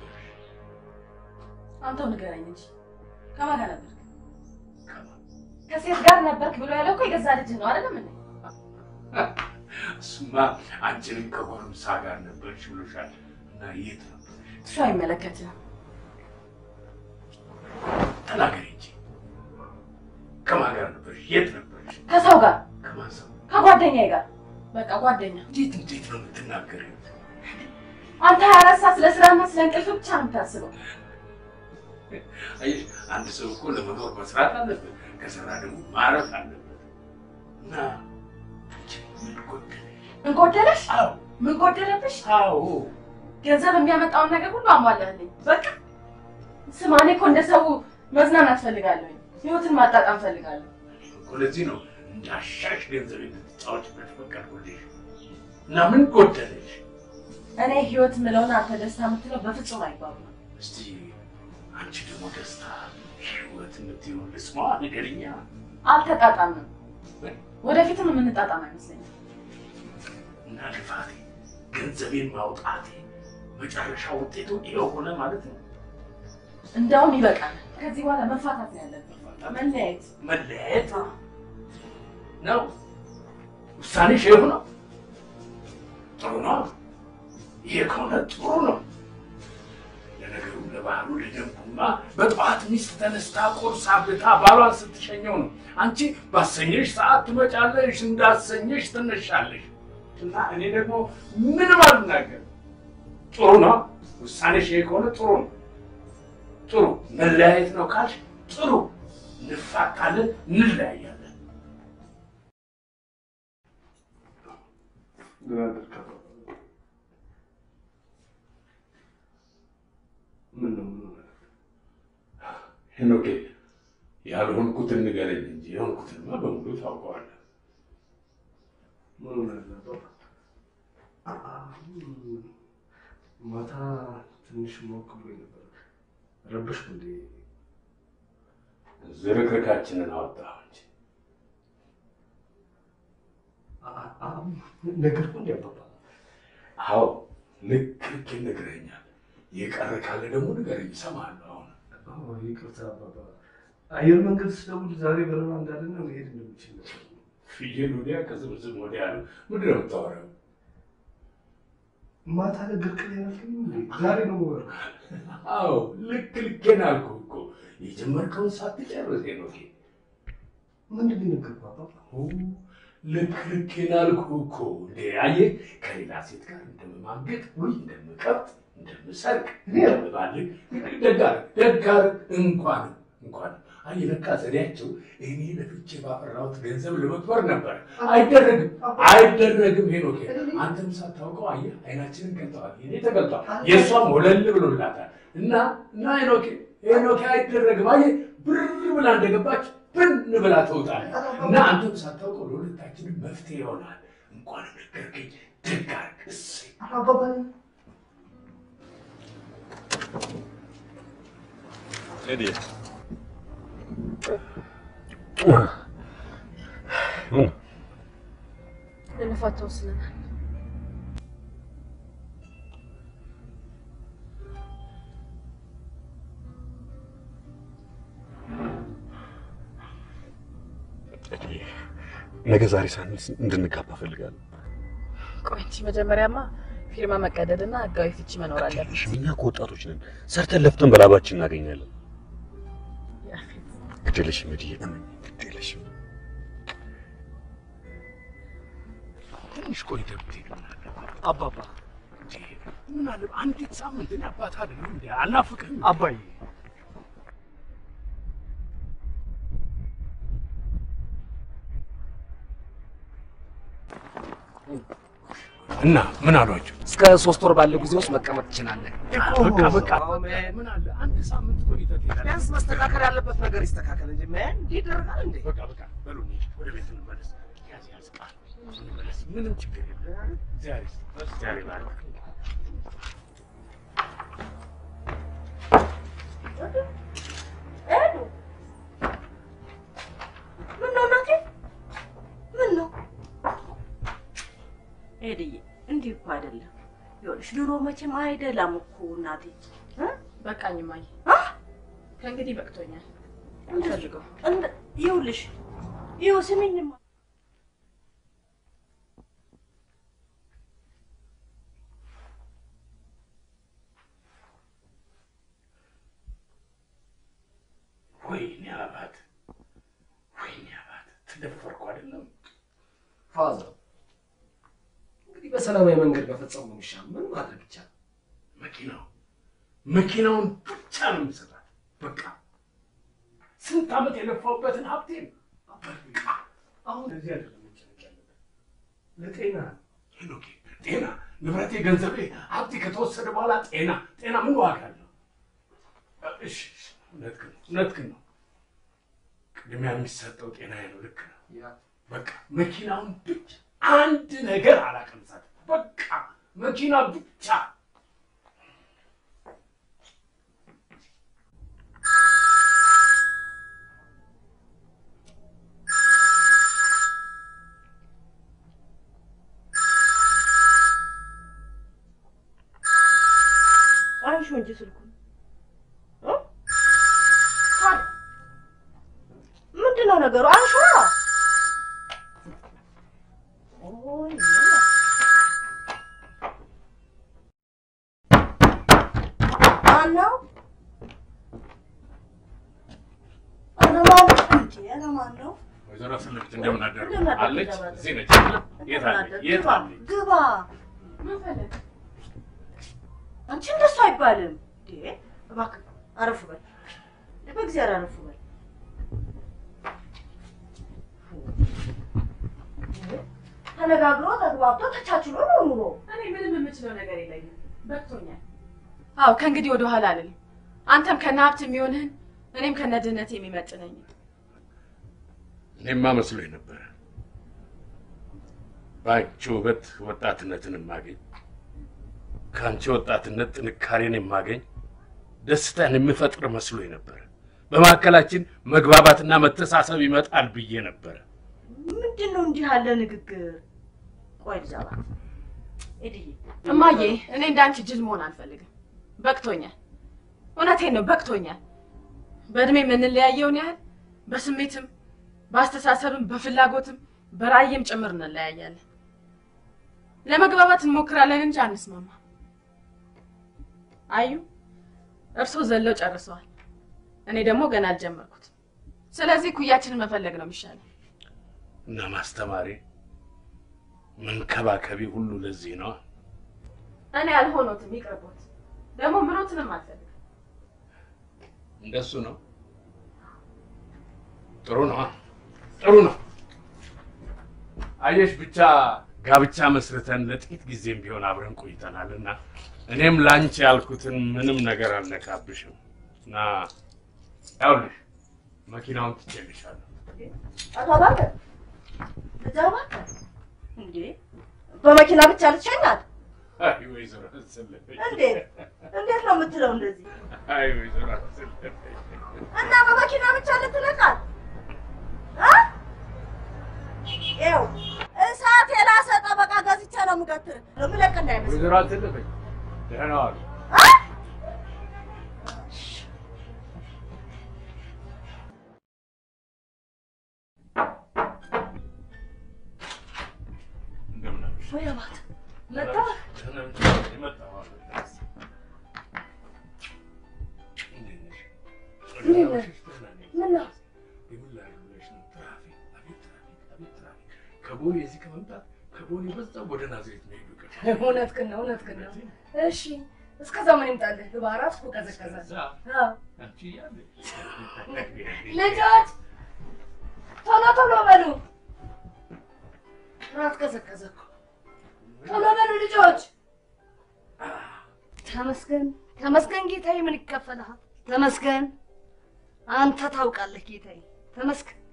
አንተው ንገረኝ እንጂ ከማን ጋር ነበርክ? ከሴት ጋር ነበርክ ብሎ ያለው እኮ የገዛ ልጅህ ነው አይደለም እንዴ? እሱማ አንቺንም ከጎረምሳ ጋር ነበርሽ ብሎሻል። እና የት ነበር? እሱ አይመለከትህም። ተናገሪ እንጂ ከማን ጋር ነበርሽ? የት ነበርሽ? ከሰው ጋር ከማን ሰው? ከጓደኛዬ ጋር በቃ ጓደኛ። እንዴት እንዴት ነው የምትናገሪው? አንተ ሀያ አራት ሰዓት ስለ ስራና ስለ እንቅልፍ ብቻ ነው የምታስበው። አየሽ፣ አንድ ሰው እኮ ለመኖር መስራት አለበት፣ ከሰራ ደግሞ ማረፍ አለበት። እና አንቺ ምን ጎደለሽ? ምን ጎደለሽ? አዎ ምን ጎደለብሽ? አዎ ገንዘብ የሚያመጣውን ነገር ሁሉ አሟላልኝ። በቃ ስማ፣ እኔ እኮ እንደ ሰው መዝናናት ፈልጋለሁ። ህይወትን ማጣጣም ፈልጋለሁ። እኮ ለዚህ ነው እንዳሻሽ ገንዘብ እንድትጫወችበት ፈቀድኩልሽ። እና ምን ጎደለሽ? እኔ ህይወት ምለውን አንተ ደስታ የምትለው በፍጹም አይባቡም። እስቲ አንቺ ደግሞ ደስታ ህይወት የምትይውን ልስማ፣ ንገሪኛ። አልተጣጣምም። ወደፊትም የምንጣጣም አይመስለኝም። እና ልፋቴ፣ ገንዘቤን ማውጣቴ መጨረሻ ውጤቱ ይኸው ሆነ ማለት ነው። እንደውም ይበቃል። ከዚህ በኋላ መፋታት ነው ያለብን፣ መለያየት። መለያየት ነው ውሳኔሽ? ይኸው ነው። ጥሩ ነው። ይሄ ከሆነ ጥሩ ነው። ለነገሩ ለባህሉ ለደንቡማ በጠዋት ሚስት ተነስታ ቁርስ አብልታ ባሏን ስትሸኘው ነው። አንቺ ባሰኘሽ ሰዓት ትመጫለሽ፣ እንዳሰኘሽ ትነሻለሽ። እና እኔ ደግሞ ምንም አልናገር። ጥሩ ነው ውሳኔሽ። ይሄ ከሆነ ጥሩ ነው። ጥሩ መለያየት ነው ካልሽ ጥሩ፣ እንፋታለን፣ እንለያያለን። ምን ነው ምን ሆነ? ሄኖኬ ያልሆንኩትን ንገረኝ እንጂ የሆንኩትንማ በሙሉ ታውቀዋለህ። ምን ሆነ ነበር? ማታ ትንሽ ሞቅ ብሎኝ ነበር። ረበሽኩ እንዴ? ዝርክርካችንን አወጣሁ እንጂ ነገርኩ እንዲ አባባ አዎ ልክ ልክ ነግረኛል። የቀረ ካለ ደግሞ ንገረኝ፣ እሰማለሁ። አሁን ይቅርታ አባባ፣ አየር መንገድ ስደውል ዛሬ በረራ እንዳለና መሄድ እንደምችል ነበር። ፍየል ወዲያ ከዝምዝም ወዲያ ነው። ምንድን ነው የምታወራው? ማታ ነገርክኝ ያልከኝ እንዴ? ዛሬ ነው ወር አዎ ልክ ልኬን አልኩህ እኮ የጀመርከውን ሳትጨርስ ሄኖኬ። ምንድን ነው የነገርኩህ አባባ? ልክ ልኬን አልኩህ እኮ እንዴ። አየህ ከሌላ ሴት ጋር እንደምማገጥ ወይ እንደምቀብጥ እንደምሰርቅ እንደምባልግ ደጋር ደጋር እንኳን እንኳን አየህ ለካ ዘዴያቸው እኔ ለፍቼ ባፈራሁት ገንዘብ ለመክበር ነበር። አይደረግም አይደረግም ሄኖኬ። አንተም ሳታውቀው አየህ አይናችንን ገልጠዋል። የኔ ተገልጧል፣ የእሷም ወለል ብሎላታል። እና እና ሄኖኬ ሄኖኬ አይደረግም። አየህ ብር ብላ እንደገባች ብን ብላ ትወጣለች። እና አንተም ሳታውቀው ለሁለታችንም መፍትሄ ይሆናል። እንኳን ነገርከኝ። ደግ አደረግህ። እሰይ አባባ ቴዲ ልንፋታ ወስነናል። ነገ ዛሬ ሳንስ እንድንጋባ እፈልጋለሁ። ቆይ እንጂ መጀመሪያማ ፊርማ መቀደድና ህጋዊ ፍቺ መኖር አለበት። እኛ እኮ ወጣቶች ነን። ሰርተን ለፍተን በላባችን እናገኛለን። ግድ የለሽም እድዬ፣ እመኝ፣ ግድ የለሽም። ትንሽ ቆይተህ ብትሄድ አባባ ምን አለ አንዲት ሳምንት እኔ አባት አይደለም እንዴ አልናፍቅህም? አባዬ እና ምን አሏቸው? እስከ ሶስት ወር ባለው ጊዜ ውስጥ መቀመጥ ትችላለህ። በቃ በቃ ምን አለ አንድ ሳምንት ቆይተህ ትሄዳለህ። ቢያንስ መስተካከል ያለበት ነገር ይስተካከል እንጂ ምን እንዲህ ይደረጋል እንዴ? በቃ በቃ በሉ እንሂድ፣ ወደ ቤት እንመለስ። ያዝ ያዝ ቃል እንመለስ። ምንም ችግር የለም። እግዚአብሔር ይስጥ፣ እግዚአብሔር ይባርክ። ሄዱ። ምን ነው እናቴ? ምን ነው ሄድዬ? እንዲህ እኮ አይደለም። ይኸውልሽ ድሮ መቼም አይደላም እኮ እናቴ። በቃኝ እማዬ፣ ከእንግዲህ በቅቶኛል። እንፈልገው ይኸውልሽ፣ ይኸው ስሚኝማ ወይኔ አባት፣ ወይኔ አባት፣ ተደፈርኩ አይደለም ፋዘር እንግዲህ በሰላማዊ መንገድ መፈጸሙ ነው የሚሻለው። ምን ማድረግ ይቻላል? መኪናው መኪናውን ብቻ ነው የምሰጣት። በቃ ስንት ዓመት የለፋውበትን ሀብቴን በቃ አሁን እዚህ አይደለም መጨነቅ ያለበት ለጤና ነው። ሄኖኬ፣ ጤና ንብረቴ፣ ገንዘቤ፣ ሀብቴ ከተወሰደ በኋላ ጤና ጤና ምን ዋጋ አለው? እሺ እሺ፣ እውነትህን ነው እውነትህን ነው። ቅድሚያ የሚሰጠው ጤናዬ ነው። ልክ ነው። በቃ መኪናውን ብቻ አንድ ነገር አላቀምሳት። በቃ መኪና ብቻ አንሺው እንጂ ስልኩን ምንድን ነው ነገሩ? አንሺዋ። ኦይ ማን ነው? ኧረ ማን ነው? እንጂ ኧረ ማን ነው? ወይዘሮ ስልክት እንደምን አደሩ? እንደምን አደሩ? አለች እንደምን እዚህ ነች። የት እንደምን አለች? አደሩ? የት ግባ፣ አለች? ግባ። አንቺ እንደሱ አይባልም። እንዴ እባክህ አረፍ በል፣ በእግዚአብሔር አረፍ በል። ተነጋግሮ ተግባብቶ ተቻችሎ ነው ኑሮ። እኔ ምንም የምችለው ነገር የለኝም፣ በቅቶኛል። አዎ ከእንግዲህ ወደ ኋላ አልልም። አንተም ከነ ሀብት የሚሆንህን እኔም ከነ ድህነት የሚመጥነኝ እኔማ መስሎኝ ነበረ በአንቺ ውበት ወጣትነትን የማገኝ ከአንቺ ወጣትነት ጥንካሬን የማገኝ ደስታን የምፈጥር መስሎኝ ነበረ። በመካከላችን መግባባትና መተሳሰብ ይመጣል ብዬ ነበረ። ምንድን ነው እንዲህ ያለ ንግግር? ቆይ ልጃባ ኤድዬ፣ እማዬ፣ እኔ እንዳንቺ ጅል መሆን አልፈልግም። በቅቶኛል። እውነቴን ነው፣ በቅቶኛል። በእድሜ የምንለያየውን ያህል በስሜትም በአስተሳሰብም በፍላጎትም በራእይም ጭምር እንለያያለን። ለመግባባት እንሞክራለን እንጂ አንስማማ። አዩ፣ እርስዎ ዘለው ጨርሰዋል። እኔ ደግሞ ገና አልጀመርኩትም። ስለዚህ ኩያችንን መፈለግ ነው የሚሻለው። እና ማስተማሪ መንከባከቢ ሁሉ ለዚህ ነው። እኔ አልሆኖትም፣ ይቅርቦት። ደግሞ ምኖትንም አልፈልግም። እንደሱ ነው። ጥሩ ነው፣ ጥሩ ነው። አየሽ ብቻ ጋብቻ መስርተን ለጥቂት ጊዜም ቢሆን አብረን ቆይተናል እና እኔም ላንቺ ያልኩትን ምንም ነገር አልነካብሽም እና ያውልሽ መኪናውን ትቼልሻለሁ። አቶ እባክህ ልጃባ እንዴ በመኪና ብቻ ልትሸኛት? አይ ወይዘሮ አሰለፈኝ። እንዴት እንዴት ነው የምትለው እንደዚህ? አይ ወይዘሮ አሰለፈኝ። እና በመኪና ብቻ ልትለቃት እ? ይኸው እሳት የላሰ ጠበቃ ገዝቼ ነው የምገትር የምለቅ እንዳይመስል ወይዘሮ አሰለፈኝ ደህና ዋሉ። እንደምን አመሸህ? ወይ አባት መጣ ደህና ነሽ? የመጣሁ አሉ። እንዴት ነሽ? እንዴት ነህ? አመሸሽ? ደህና ነኝ። ምን ነው? የምን ላድርግ ብለሽ ነው? ትራፊክ፣ አቤት ትራፊክ፣ አቤት ትራፊክ። ከቦሌ እዚህ ከመምጣት ከቦሌ በዛው ወደ ናዝሬት መሄዱ ይቀር እውነትህን ነው እውነትህን ነው። እሺ እስከዛ ምን ይምጣልህ? በአራት እኮ ቀዘቀዘ። አዎ። አንቺ እያለሽ ልጆች ቶሎ ቶሎ በሉ። ራት ቀዘቀዘ እኮ። ቶሎ በሉ ልጆች። ተመስገን ተመስገን ጌታዬ፣ ምን ይከፈልሃል? ተመስገን አንተ ታውቃለህ ጌታዬ፣ ተመስገን